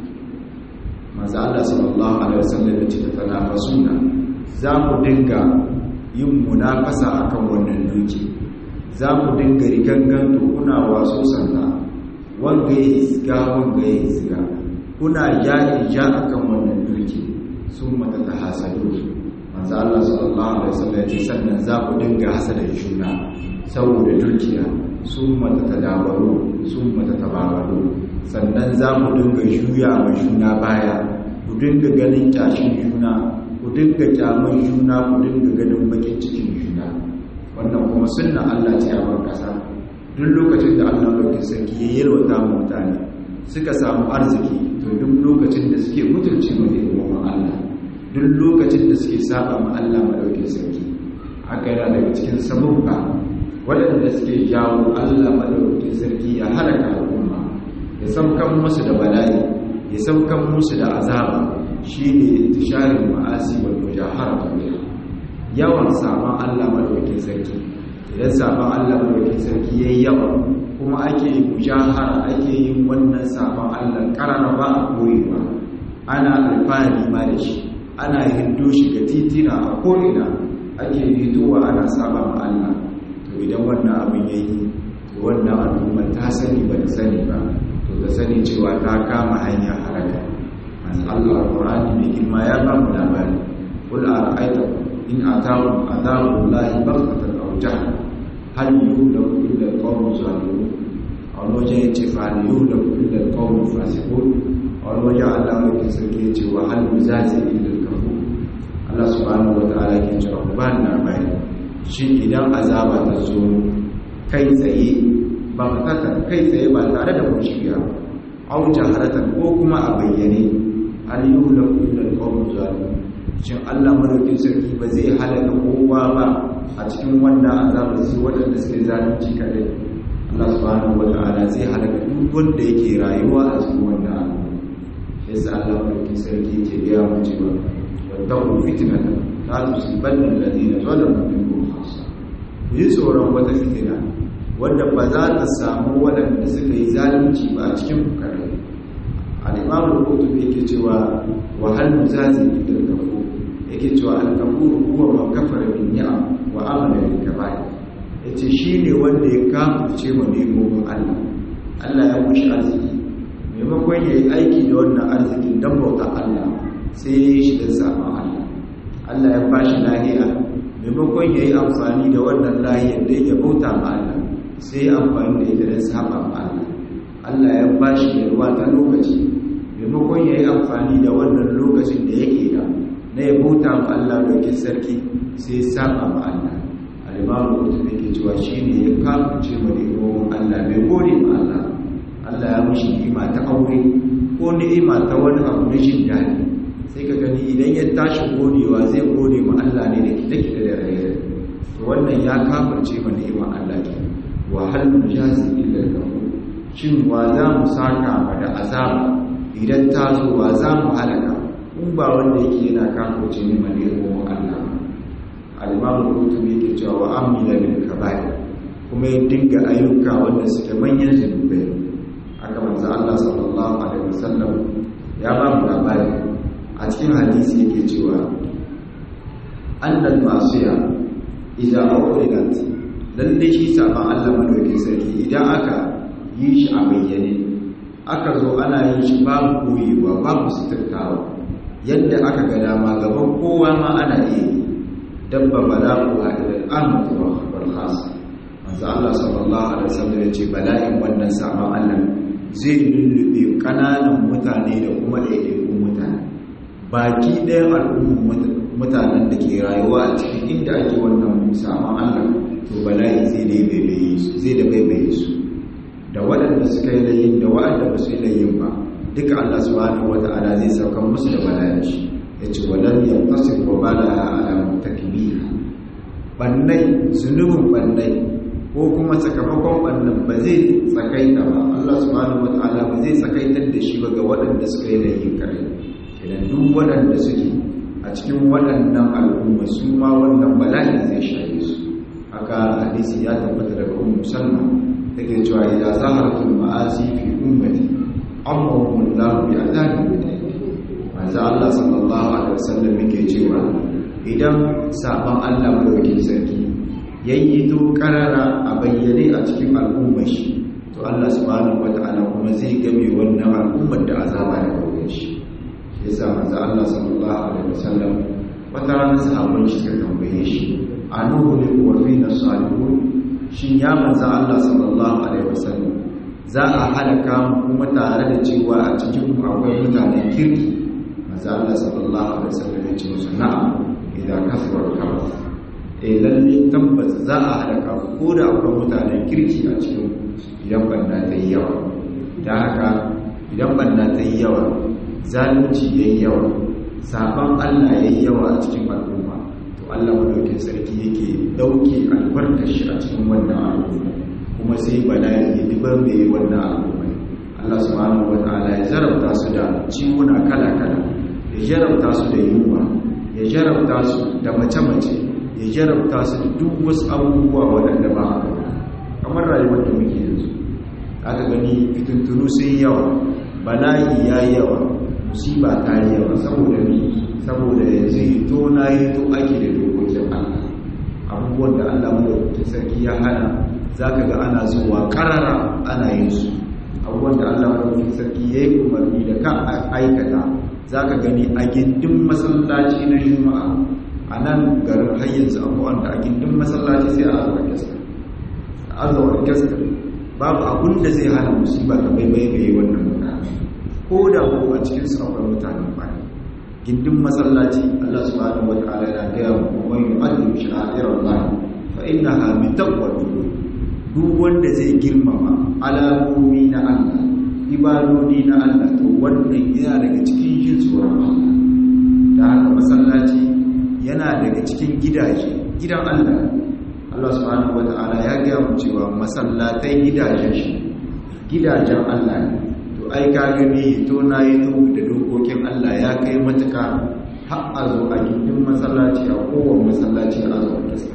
manzo Allah sallallahu alaihi wasallam ya ce tanafasuna za mu dinga yin munafasa akan wannan duki za mu dinga rigangan to kuna waso sanda wanga ya isga wanga ya isga kuna yaƙi ja akan wannan duki sun mata ta hasadu manzo Allah sallallahu alaihi wasallam ya ce sannan za ku dinga hasada juna saboda dukiya sun mata ta dabaru sun mata ta babaru sannan za mu dinga juya wa juna baya ku dinga ganin kyashin juna ku dinga kyaman juna ku dinga ganin bakin cikin juna wannan kuma sunna Allah ce a ban kasa duk lokacin da Allah bai sarki ya yalwata mu mutane suka samu arziki to duk lokacin da suke mutunci mu da Allah duk lokacin da suke saba ma Allah madaukin sarki haka yana daga cikin sabubba waɗanda suke jawo Allah madaukin sarki ya halaka al'umma ya saukan musu da bala'i ya saukan musu da azaba shine tisharin ma'asi wal mujahara biha yawan saman Allah madaukakin sarki idan saman Allah madaukakin sarki yayi yawa kuma ake mujahara ake yin wannan saman Allah karara ba a koyewa ana alfahari ma da shi ana hindo shi ga titina a ko'ina ake fitowa ana saba ma Allah to idan wannan abin yayi to wannan al'umma ta sani ba ta sani ba to ta sani cewa ta kama hanya haraka manzo Allah Qur'ani mai girma ya ba mu labari qul ara'aytakum in ataakum adabu llahi baghtatan aw jahlan hal yuhlaku illa al-qawmu zalimun a wani wajen ya ce fa hal yuhlaku illa al-qawmu fasiqun a wani wajen Allah mai sarki ya ce wa hal muzazi illa al-kafur Allah subhanahu wa ta'ala ke cewa ku ba ni labari shin idan azaba ta zo kai tsaye ba fatatan kai tsaye ba tare da mushiya au jaharatan ko kuma a bayyane hal yuhlaku illa al-qawmu zalimun shin Allah madaukin sarki ba zai halaka kowa ba a cikin wannan azaba sai waɗanda suke zalunci kadai Allah subhanahu wa ta'ala zai halaka duk wanda yake rayuwa a cikin wannan al'umma yasa Allah madaukin sarki yake gaya mu cewa wattaqu fitnatan la tusibanna alladhina zalamu minkum khassa ku yi tsoron wata fitina wanda ba za ta samu waɗanda suka yi zalunci ba a cikin kare al-imam al-qurtubi yake cewa wa hal muzazi bil kafur yake cewa al-kafur huwa man kafara bin ni'am wa amala bil kaba'ir yace shine wanda ya kafirce ma nemomin Allah Allah ya mushi arziki maimakon yayi aiki da wannan arzikin dan bauta Allah sai ya yi shi da sabon Allah Allah ya bashi lahiya maimakon ya yi amfani da wannan lahiyar da ya bauta ma Allah sai ya amfani da ita don saba ma Allah Allah ya bashi yalwa ta lokaci maimakon ya yi amfani da wannan lokacin da yake da na ya bauta ma Allah dokin sarki sai ya saba ma Allah alimamu mutum yake cewa shi ne ya kafin ma ni'imomin Allah bai gode ma Allah Allah ya mushi ni'ima ta aure ko ni'ima ta wani abu na jin daɗi sai ka gani idan ya tashi godewa zai gode ma Allah ne da kita-kita da raye to wannan ya kafirce ma ni'imar Allah ke wa hal mujazi illa lahu shin wa za mu saka ma da azaba idan ta zo wa za mu halaka in ba wanda yake yana kafirce ne ma ni'imar Allah al-imam al-qurtubi yake cewa wa amila bil kaba'ir kuma ya dinga ayyuka wanda suke manyan zunubai haka manzo Allah sallallahu alaihi wasallam ya ba mu labari a cikin hadisi yake cewa annal masiya idza uqridat lalle shi saban Allah madaukakin sarki idan aka yi shi a bayyane aka zo ana yin shi babu koyewa babu suturtawa yadda aka ga dama gaban kowa ma ana iya yi dabba bala'u a ilal amatu wal khas manzo Allah sallallahu alaihi wasallam ya ce bala'in wannan saban Allah zai lullube kananan mutane da kuma ɗaiɗaikun mutane baki ɗayan al'ummar mutanen da ke rayuwa a cikin inda ake wannan saman Allah to bala'i zai da baibaye su zai da baibaye su da waɗanda suka yi layin da waɗanda ba su yi layin ba duka Allah subhanahu wata'ala zai sauka musu da bala'i shi ya ce walan yantasir wa balaha ala mutakbir bannai zunubin bannai ko kuma sakamakon bannan ba zai tsakaita ba Allah subhanahu wata'ala ba zai tsakaitar da shi ba ga waɗanda suka yi layin kare idan duk waɗanda suke a cikin waɗannan al'umma su ma wannan bala'i zai shaye su haka hadisi ya tabbata daga ummu salma take cewa idza zaharatul ma'asi fi ummati amma wallahu bi azabi manzo Allah sallallahu alaihi wasallam yake cewa idan saban Allah madaukakin sarki yayi to karara a bayyane a cikin al'ummar shi to Allah subhanahu wataala kuma zai game wannan al'ummar da azaba da kauye shi yasa manzo Allah sallallahu alaihi wasallam wata rana sahabban shi suka tambaye shi anuhu ne wa fina salihun shin ya manzo Allah sallallahu alaihi wasallam za a halaka mu kuma tare da cewa a cikin mu akwai mutanen kirki manzo Allah sallallahu alaihi wasallam ya ce musu na'am idan kasara kafa eh lalle tabbas za a halaka ko da akwai mutanen kirki a cikin idan banda ta yi yawa da haka idan banda ta yi yawa zalunci ya yi yawa sabon Allah ya yi yawa a cikin al'umma to Allah madaukin sarki yake dauke albarkar shi a cikin wannan al'umma kuma sai bala'i ya dubar da yi wannan al'umma Allah subhanahu wataala ya jarabta su da ciwuna kala-kala ya jarabta su da yunwa ya jarabta su da mace-mace ya jarabta su da duk wasu abubuwa waɗanda ba a kamar rayuwar da muke yanzu aka gani fitintunu sun yawa bala'i ya yi yawa musiba ta yi yawa saboda ni saboda yanzu to na yi to ake da dokokin Allah abubuwan da Allah madaukakin sarki ya hana zaka ga ana zuwa karara ana yin su abubuwan da Allah madaukakin sarki ya yi umarni da kan aikata zaka gani a gindin masallaci na juma'a a nan garin har yanzu abubuwan da a gindin masallaci sai a azuwa gaskiya a azuwa gaskiya babu abun da zai hana musiba ta baibaye wannan mutane ko da ko a cikin su akwai mutanen baya gindin masallaci Allah subhanahu wataala yana gaya mu man yu'adhibu sha'airallah fa innaha min taqwal qulub duk wanda zai girmama alamomi na Allah ibadodi na Allah to wannan yana daga cikin jin tsoron Allah da haka masallaci yana daga cikin gidaje gidan Allah Allah subhanahu wataala ya gaya mu cewa masallatai gidajen shi gidajen Allah ne to ai ka gani to na yi to da dokokin Allah ya kai matuka har a zo a gindin masallaci a kowane masallaci a zo a tasir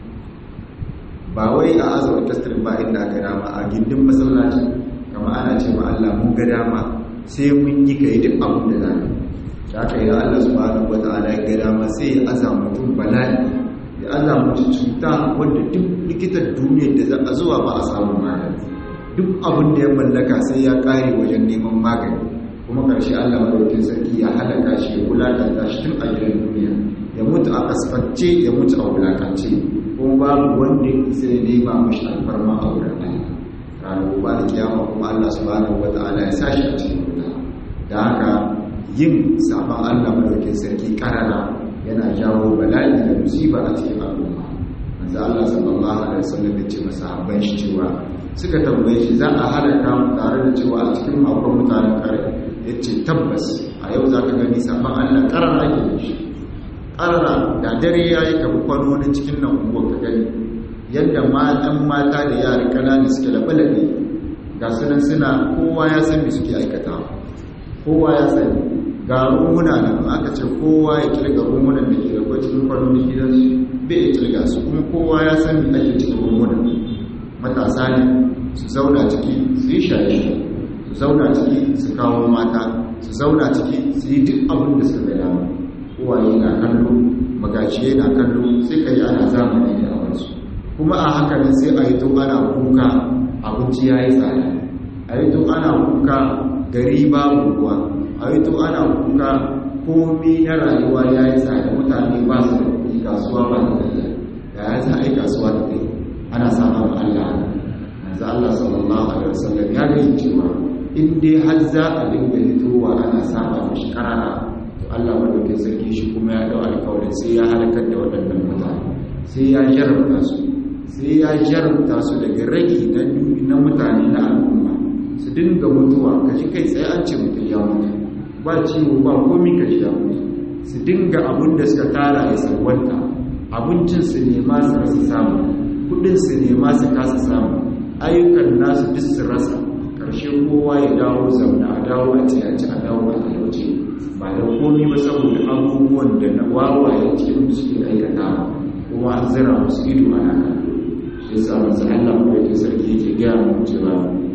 ba wai a azo a tasir ba inda ga dama a gindin masallaci kama ana ce ma Allah mun ga dama sai mun yi kai duk abin da zai da aka yi Allah subhanahu wataala ya ga dama sai ya aza mutum bala'i ya aza mutum cuta wanda duk likitan duniyar da za a zuwa ba a samu magani duk abin da ya mallaka sai ya kare wajen neman magani kuma ƙarshe Allah madaukakin sarki ya halaka shi ya wulakanta shi tun a gidan duniya ya mutu a kasfance ya mutu a wulakance kuma babu wanda ya isa ya nema mashi alfarma a wurin Allah ranar gobe da kiyama kuma Allah subhanahu wata'ala ya sashi a cikin wuta da haka yin sabon Allah madaukakin sarki karara yana jawo bala'i da musiba a cikin al'umma manzo Allah sallallahu alaihi wasallam ya ce masahabban shi cewa suka tambaye shi za a halaka mu tare da cewa a cikin makon mutanen kare ya ce tabbas a yau za ka gani sabon allah karar ake da shi ƙarara da dare ya yi kabu kwano na cikin nan unguwar ka gani yadda matan mata da yara ƙanani suke laɓe-laɓe ga sunan suna kowa ya san me suke aikata kowa ya sani ga rumuna nan aka ce kowa ya kirga rumunan da ke da cikin kwano na gidansu bai ya kirga su kuma kowa ya san me ake cikin rumunan matasa ne su zauna ciki su yi shaye su zauna ciki su kawo mata su zauna ciki su yi duk abin da suka gada kowaye na kallo magajiye na kallo sai ka yi ana zamani da awansu kuma a haka ne sai a yi to ana kuka abinci ya yi tsada a yi to ana kuka gari babu ruwa a yi to ana kuka komi na rayuwa ya yi tsada mutane ba su da kuɗi kasuwa ba da tafiya da ya za a yi kasuwa da kai ana samun Allah yanzu Allah sallallahu alaihi wasallam ya ga cewa in dai har za a dinga hitowa ana saba mishi karara to Allah madaukakin sarki shi kuma ya dau alƙawarin sai ya halakar da waɗannan mutane sai ya jarabta su sai ya jarabta su daga rage na na mutane na al'umma su dinga mutuwa kaji kai tsaye an ce mutum ya mutu ba ciwo ba komai kaji ya mutu su dinga abin da suka tara ya sarwanta abincin su nema su rasa samu kudin su nema su kasa samu ayyukan nasu duk su rasa karshe kowa ya dawo zauna a dawo a ciyaci a dawo a talauci ba da komi ba saboda abubuwan da na wawaye cikin da suke aikata kuma an zira musu ido a nan shi yasa masu Allah ko yake sarki yake gaya mu cewa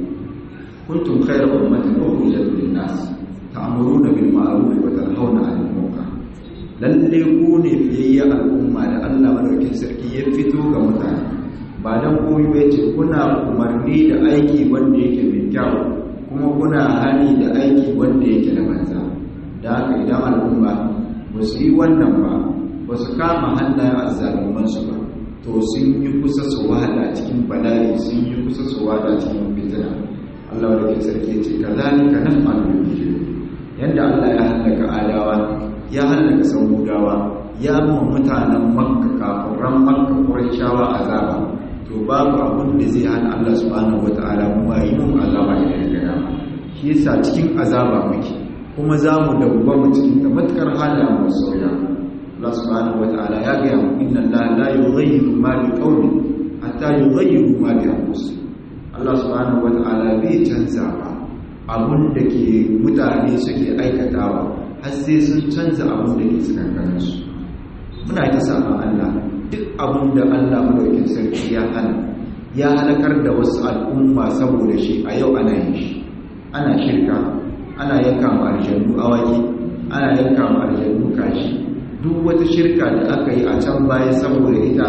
kuntum khayra ummatin ukhrijat lin-nas ta'muruna bil ma'ruf wa tanhauna 'anil munkar lalle ku ne fiyayya al'umma da Allah madaukakin sarki ya fito ga mutane ba dan komai ba ce kuna umarni da aiki wanda yake mai kyau kuma kuna hani da aiki wanda yake da banza da haka idan al'umma ba su yi wannan ba ba su kama hannayen azzalumansu ba to sun yi kusa su wada cikin bala'i sun yi kusa su wada cikin fitina Allah da ke sarki ce ka zalika nan malu yadda Allah ya hallaka adawa ya hallaka samudawa ya mu mutanen makka kafiran makka qurayshawa azaba to babu abin da zai hana Allah subhanahu wataala mu yi mun azaba da gada shi yasa cikin azaba muke kuma za mu dawwama cikin da matukar halayen mu sauya Allah subhanahu wataala ya ga mu inna Allah la yughayyiru ma bi qaumin hatta yughayyiru ma bi anfusihim Allah subhanahu wataala bai canza ba abun da ke mutane suke aikatawa har sai sun canza abun da ke tsakankanin su muna ta sama Allah duk abun da Allah madaukin sarki ya hana ya halakar da wasu al'umma saboda shi a yau ana yin shi ana shirka ana yanka ma aljannu awaki ana yanka ma aljannu kashi duk wata shirka da aka yi a can baya saboda ita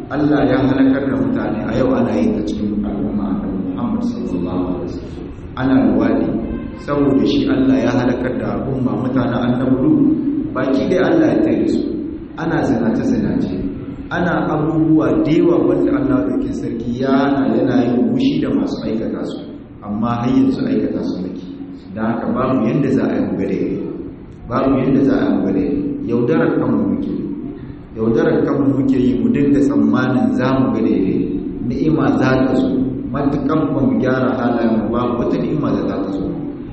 Allah ya halakar da mutane a yau ana yi ta cikin al'umma annabi Muhammad sallallahu alaihi wasallam ana luwadi saboda shi Allah ya halakar da al'umma mutanen annabi baki dai Allah ya tare su ana zinace zinace ana abubuwa da yawa wanda Allah da sarki yana yana yin wushi da masu aikata su amma har yanzu aikata su nake da haka babu yanda za a yi gare babu yanda za a yi gare yaudarar kanmu muke yaudarar kanmu muke yi mu dinga tsammanin za mu ga daidai ni'ima za ta zo matukan ba mu gyara halayen mu babu wata ni'ima da za ta zo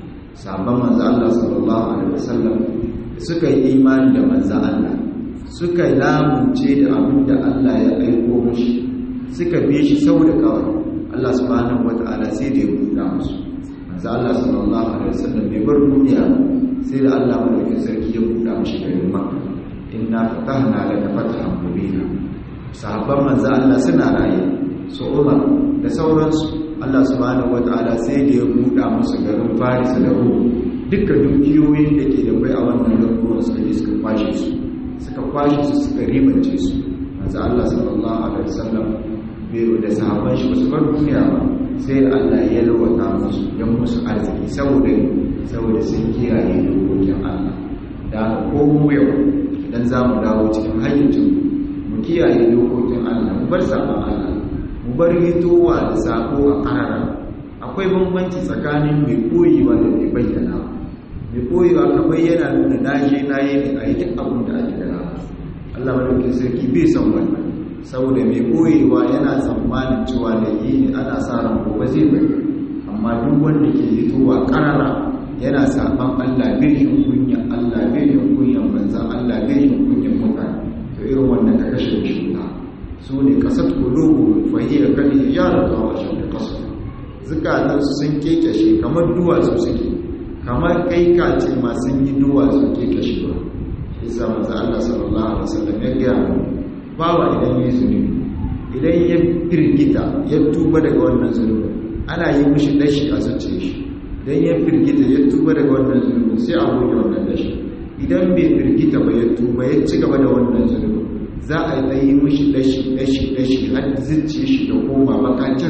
sabon manzo Allah sallallahu alaihi wasallam suka yi imani da manzo Allah suka lamunce da abin da Allah ya aiko mushi suka bi shi sau da kawai Allah subhanahu wataala sai da ya buɗa musu manzo Allah sallallahu alaihi wasallam bai bar duniya sai da Allah madaukakin sarki ya buɗa mushi garin Makka inna fatahna laka fathan mubina sahabban manzo Allah suna raye su Umar da sauransu Allah subhanahu wataala sai da ya buɗa musu garin Faris da Rum duka dukiyoyin da ke da bai a wannan garuruwan suka je suka kwashe su suka kwashe su suka ribance su manzo Allah sallallahu alaihi wasallam bai da sahabban shi su bar duniya ba sai Allah ya lawata musu yan musu arziki saboda saboda sun kiyaye dokokin Allah da ko mu yau idan za mu dawo cikin hayyacin mu kiyaye dokokin Allah mu bar saban Allah mu bar hitowa da sako a karara akwai bambanci tsakanin mai koyewa da mai bayyana mai koyewa ka bayyana nuna na je na yi ne a yi duk abin da ake gana Allah madaukin sarki bai san wannan saboda mai koyewa yana tsammanin cewa da yi ne ana sa ran gobe zai bari amma duk wanda ke hitowa karara yana saban Allah bai yin kunya Allah bai yin kunyan manzan Allah bai yin kunyan mutane to irin wannan ka kashe shi su ne kasat kulubu fahiyar kan hijara ta washe da kasar zukatan su sun kekashe kamar duwatsu suke kamar kai kace masu yi duwatsu kekashe ba isa manzo Allah sallallahu alaihi wasallam ya ga bawa idan yi zunubi idan ya firgita ya tuba daga wannan zunubi ana yi mishi dashi a zuciyar shi dan ya firgita ya tuba daga wannan zunubi sai a goge wannan dashi idan bai firgita ba ya tuba ya ci gaba da wannan zunubi za a yi mishi dashi dashi dashi har zuciyar shi da koma bakacin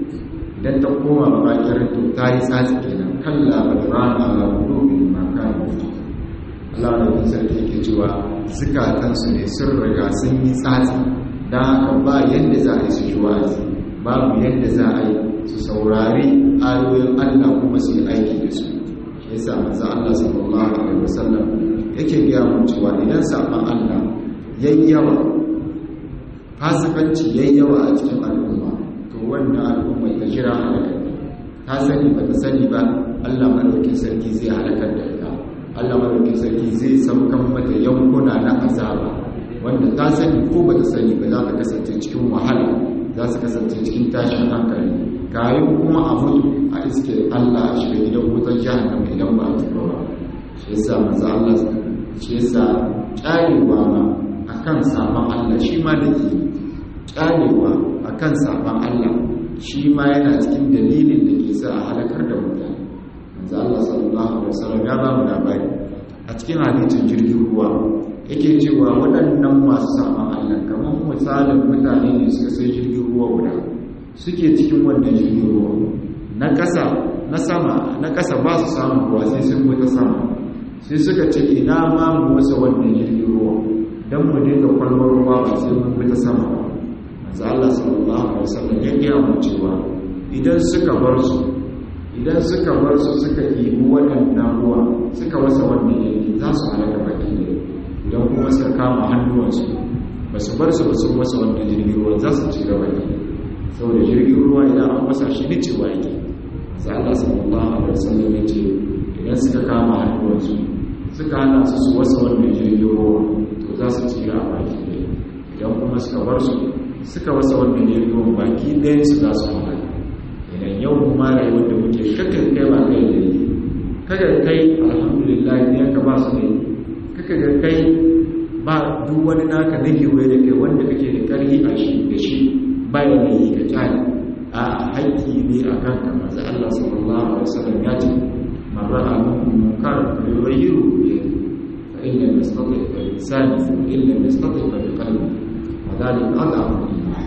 idan ta koma bakacin to ta yi tsatsi kenan kalla ba da rana ala qulubin ma kanu Allah da sarki yake cewa zukatansu ne sun riga sun yi tsatsi dan haka ba yadda za a yi su ji wa'azi babu yadda za a yi su saurari ayoyin Allah kuma su yi aiki da su shi yasa manzo Allah sallallahu alaihi wasallam yake gaya mu cewa idan saban Allah yayyawa fasikanci yayyawa a cikin al'umma to wannan al'umma ta jira halaka ta sani ba ta sani ba Allah madaukakin sarki zai halakar da ita Allah madaukakin sarki zai saukan mata yankuna na azaba wanda ta sani ko ba ta sani ba za ta kasance cikin wahala za su kasance cikin tashin hankali kayan kuma a mutu a iske Allah a shiga gidan wutar jahannama idan ba a tuba ba shi yasa manzo Allah shi yasa ƙarewa ma akan saban Allah shi ma da ke ƙarewa akan saban Allah shi ma yana cikin dalilin da ke sa a halakar da mutane manzo Allah sallallahu alaihi wasallam ya ba mu labari a cikin hadisin jirgin ruwa yake cewa waɗannan masu saban Allah kamar misalin mutane ne suka sai jirgin ruwa guda suke cikin wannan jirgin ruwa na ƙasa na sama na ƙasa ba su samun ruwa sai sun ta sama sai suka ce ina ma mu wasa wannan jirgin ruwa don mu dinga kwalbar ruwa ba sai mun ta sama ba manzo Allah sallallahu alaihi wasallam ya gaya mu cewa idan suka bar su idan suka bar su suka ibi waɗannan ruwa suka wasa wannan yanki za su halaka baki ne idan kuma suka kama hannuwansu ba su bar su ba su wasa wannan jirgin ruwa za su ci gaba ne saboda jirgin ruwa idan an wasa shi ne cewa yake sai Allah sallallahu alaihi wasallam ya ce idan suka kama hannuwansu suka hana su su wasa wannan jirgin ruwa to za su tsira a baki ne idan kuma suka bar su suka wasa wannan jirgin ruwa baki ɗayan su za su halaka idan yau kuma rayuwar da muke kakan kai ba kai da yi kaga kai alhamdulillah ne ka ba su ne kaga ga kai ba duk wani naka na kewaye da kai wanda kake da ƙarfi a shi da shi bayan da yi ka kyale a haƙƙi ne a kanka masu Allah sallallahu alaihi wasallam ya ce marra a munkar da yuwayiru ne fa inna yastati fa lisani fa illa yastati fa bi qalbi wa dhalika adhafu iman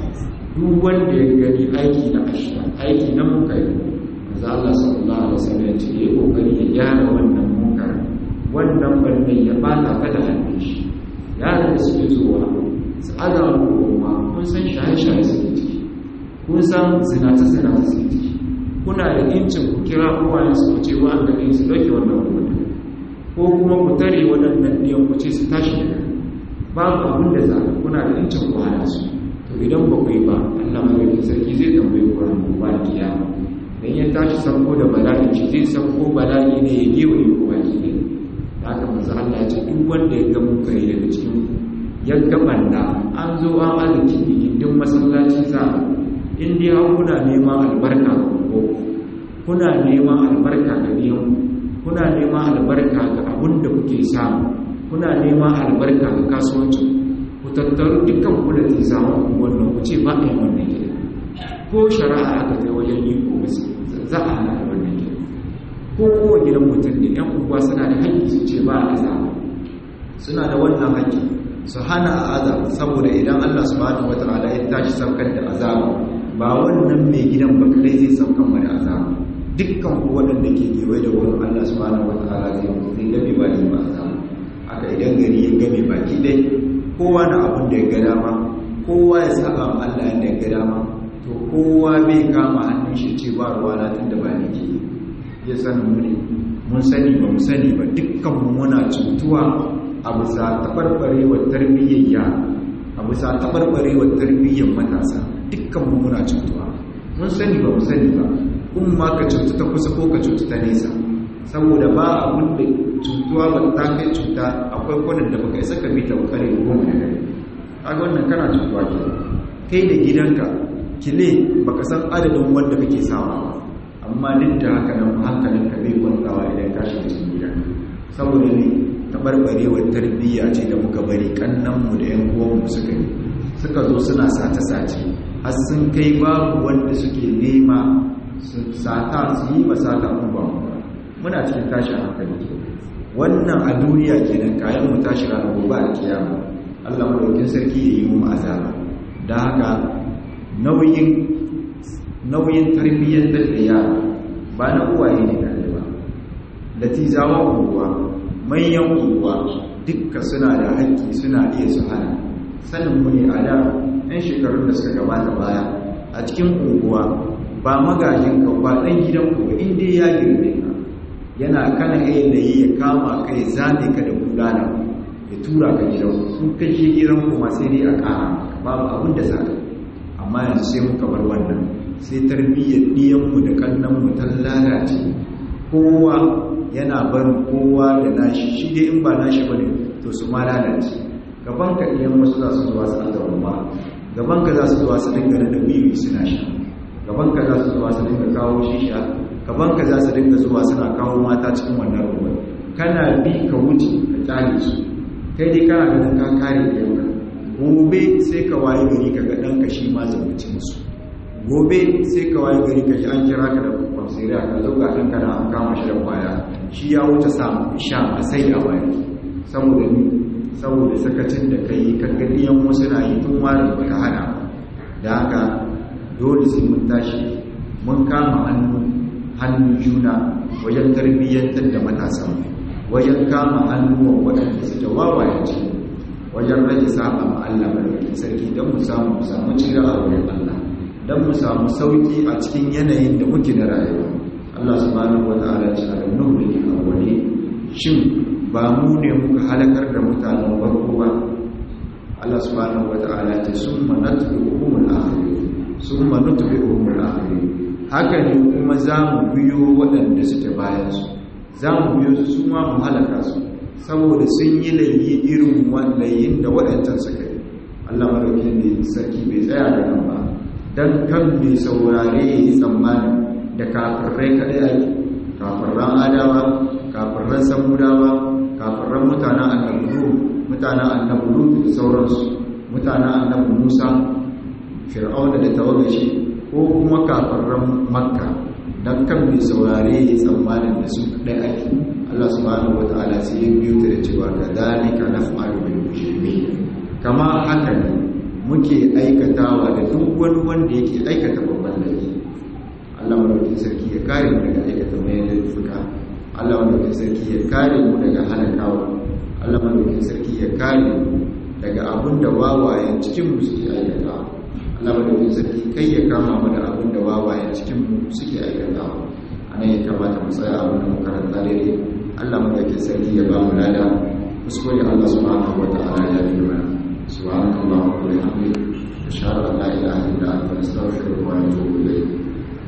duk wanda ya gani aiki na ashira aiki na munkari manzo Allah sallallahu alaihi wasallam ya ce ya kokari ya gyara wannan munkari wannan bannin ya bata ta da hannun shi yaran da suke zuwa su aza mu goma kun san shaye-shaye suke ciki kun san zinace-zinace suke ciki kuna da incin ku kira uwayen su ku ce wa an gani su dauke wannan rubutu ko kuma ku tare waɗannan ɗiyan ku ce su tashi daga babu abin da za kuna da incin ku hana su to idan ba ku yi ba Allah madaukakin sarki zai tambaye ku ran ba kiyama dan ya tashi sanko da bala'i shi zai sanko bala'i ne ya gewaye ku baki ne haka manzo Allah ya ce duk wanda ya ga mun kai daga cikin ya ga banda an zo an arziki gindin masallaci za in dai har kuna neman albarka ko kuna neman albarka ga biyan kuna neman albarka ga abun da kuke samu kuna neman albarka ga kasuwancin ku tattaru dukkan ku da ke samu wannan ku ce ba a yi wannan gida ko shari'a aka kai wajen yi ko za a hana wannan gida ko kowa gidan mutum ne yan uwa suna da haƙƙi su ce ba a azaba suna da wannan haƙƙi su hana a azaba saboda idan Allah subhanahu wataala ya tashi saukar da azaba ba wannan mai gidan ba kai zai saukar mu da azaba dukkan ku waɗanda ke kewaye da wurin Allah subhanahu wataala zai zai gabe ba ni ba azaba haka idan gari ya game baki dai kowa na abin da ya ga dama kowa ya saba ma Allah yadda ya ga dama to kowa bai kama hannun shi ce ba ruwa na tunda ba ni ke ya sani mu ne mun sani ba mu sani ba dukkan mu muna cutuwa a bisa tabarbarewar tarbiyyar yara a bisa tabarbarewar tarbiyyar matasa dukkan mu muna cutuwa mun sani ba mu sani ba kun ma ka cutu ta kusa ko ka cutu ta nesa saboda ba abin da cutuwa ba ta kai cuta akwai kwanan da baka isa ka bi ta kare goma da gari kaga wannan kana cutuwa ke kai da gidanka kile baka san adadin wanda kake sawa ba amma duk da haka nan hankalin ka bai kwantawa idan ka shiga cikin gidanka saboda ne tabarbarewar tarbiyya ce da muka bari kannanmu da yan uwanmu suka yi suka zo suna sace-sace har sun kai babu wanda suke nema su sata su yi masata mun ba mu muna cikin tashin hankali ke wannan a duniya kenan kayan mu tashi ranar gobe a kiyama Allah madaukin sarki ya yi mu azaba da haka nauyin nauyin tarbiyyar da yara ba na uwaye ne kaɗai ba latizawa unguwa manyan unguwa dukka suna da haƙƙi suna iya su hana sanin mu ne a da 'yan shekarun da suka gabata baya a cikin unguwa ba magajin ka ba ɗan gidan ku inda ya girme ka yana kana iya da yi ya kama kai zane ka da bulala ya tura ka gidan ku kai shi gidan ku ma sai dai a ƙara babu abin da sa amma yanzu sai muka bar wannan sai tarbiyyar ɗiyanmu da kannanmu ta lalace kowa yana barin kowa da nashi shi dai in ba nashi ba ne to su ma lalace gaban ka ɗiyan wasu za su zuwa su azawa ba gaban ka za su zuwa su dinga da wiwi suna sha gaban ka za su zuwa su dinga kawo shisha gaban ka za su dinga zuwa suna kawo mata cikin wannan ruwan kana bi ka wuce ka kyale su kai dai kana ganin ka kare ɗiyanka gobe sai ka waye gari ka ga ɗanka shi ma zabuci musu gobe sai ka waye gari ka ji an kira ka da kwamsiriya ka zo ga ɗanka da an kama shi da kwaya shi ya wuce samu sha a sai da waya saboda ni saboda sakacin da ka yi kaggadiyan wasu na yi tun wari ba ta hana da haka dole sai mun tashi mun kama hannu hannun juna wajen tarbiyyantar da matasan wajen kama hannuwan waɗanda suke wawaye ce wajen rage saba ma Allah barkatin sarki don mu samu mu samu cira a wurin Allah don mu samu sauki a cikin yanayin da muke na rayuwa Allah subhanahu wata'ala ce alam nuhliki awwali shin ba mu ne muka halakar da mutanen farko ba Allah subhanahu wata'ala ce summa natbi'uhum al-akhirin summa nutbi'uhum al-akhirin haka ne kuma za mu biyo waɗanda suke bayan su za mu biyo su su ma mu halaka su saboda sun yi layi irin layin da waɗancan suka yi Allah madaukin ne sarki bai tsaya da nan ba don kan mai saurare ya yi tsammani da kafirai kaɗai ake kafirran adawa kafirran samudawa kafirran mutanen annabu mutanen annabu da sauransu mutanen annabu musa fir'auna da tawagashi ko kuma kafirran makka don kan mai saurare ya yi tsammanin da su kaɗai ake Allah subhanahu wata'ala sai ya biyo ta da cewa da dalika naf'alu bil mujrimin kama haka ne muke aikatawa da duk wani wanda yake aikata babban laifi Allah madaukakin sarki ya kare mu daga aikata mai laifuka Allah madaukakin sarki ya kare mu daga halakawa Allah madaukakin sarki ya kare mu daga abin da wawayen cikin mu suke aikatawa Allah madaukakin sarki kai ya kama mu da abin da wawayen cikin mu suke aikatawa anan ya kamata mu tsaya abin da makaranta daidai Allah madaukakin sarki ya ba mu lada kuskure Allah subhanahu wataala ya fi mana subhanallahi wa bihamdihi ashhadu an la ilaha illa anta astaghfiruka wa atubu ilayk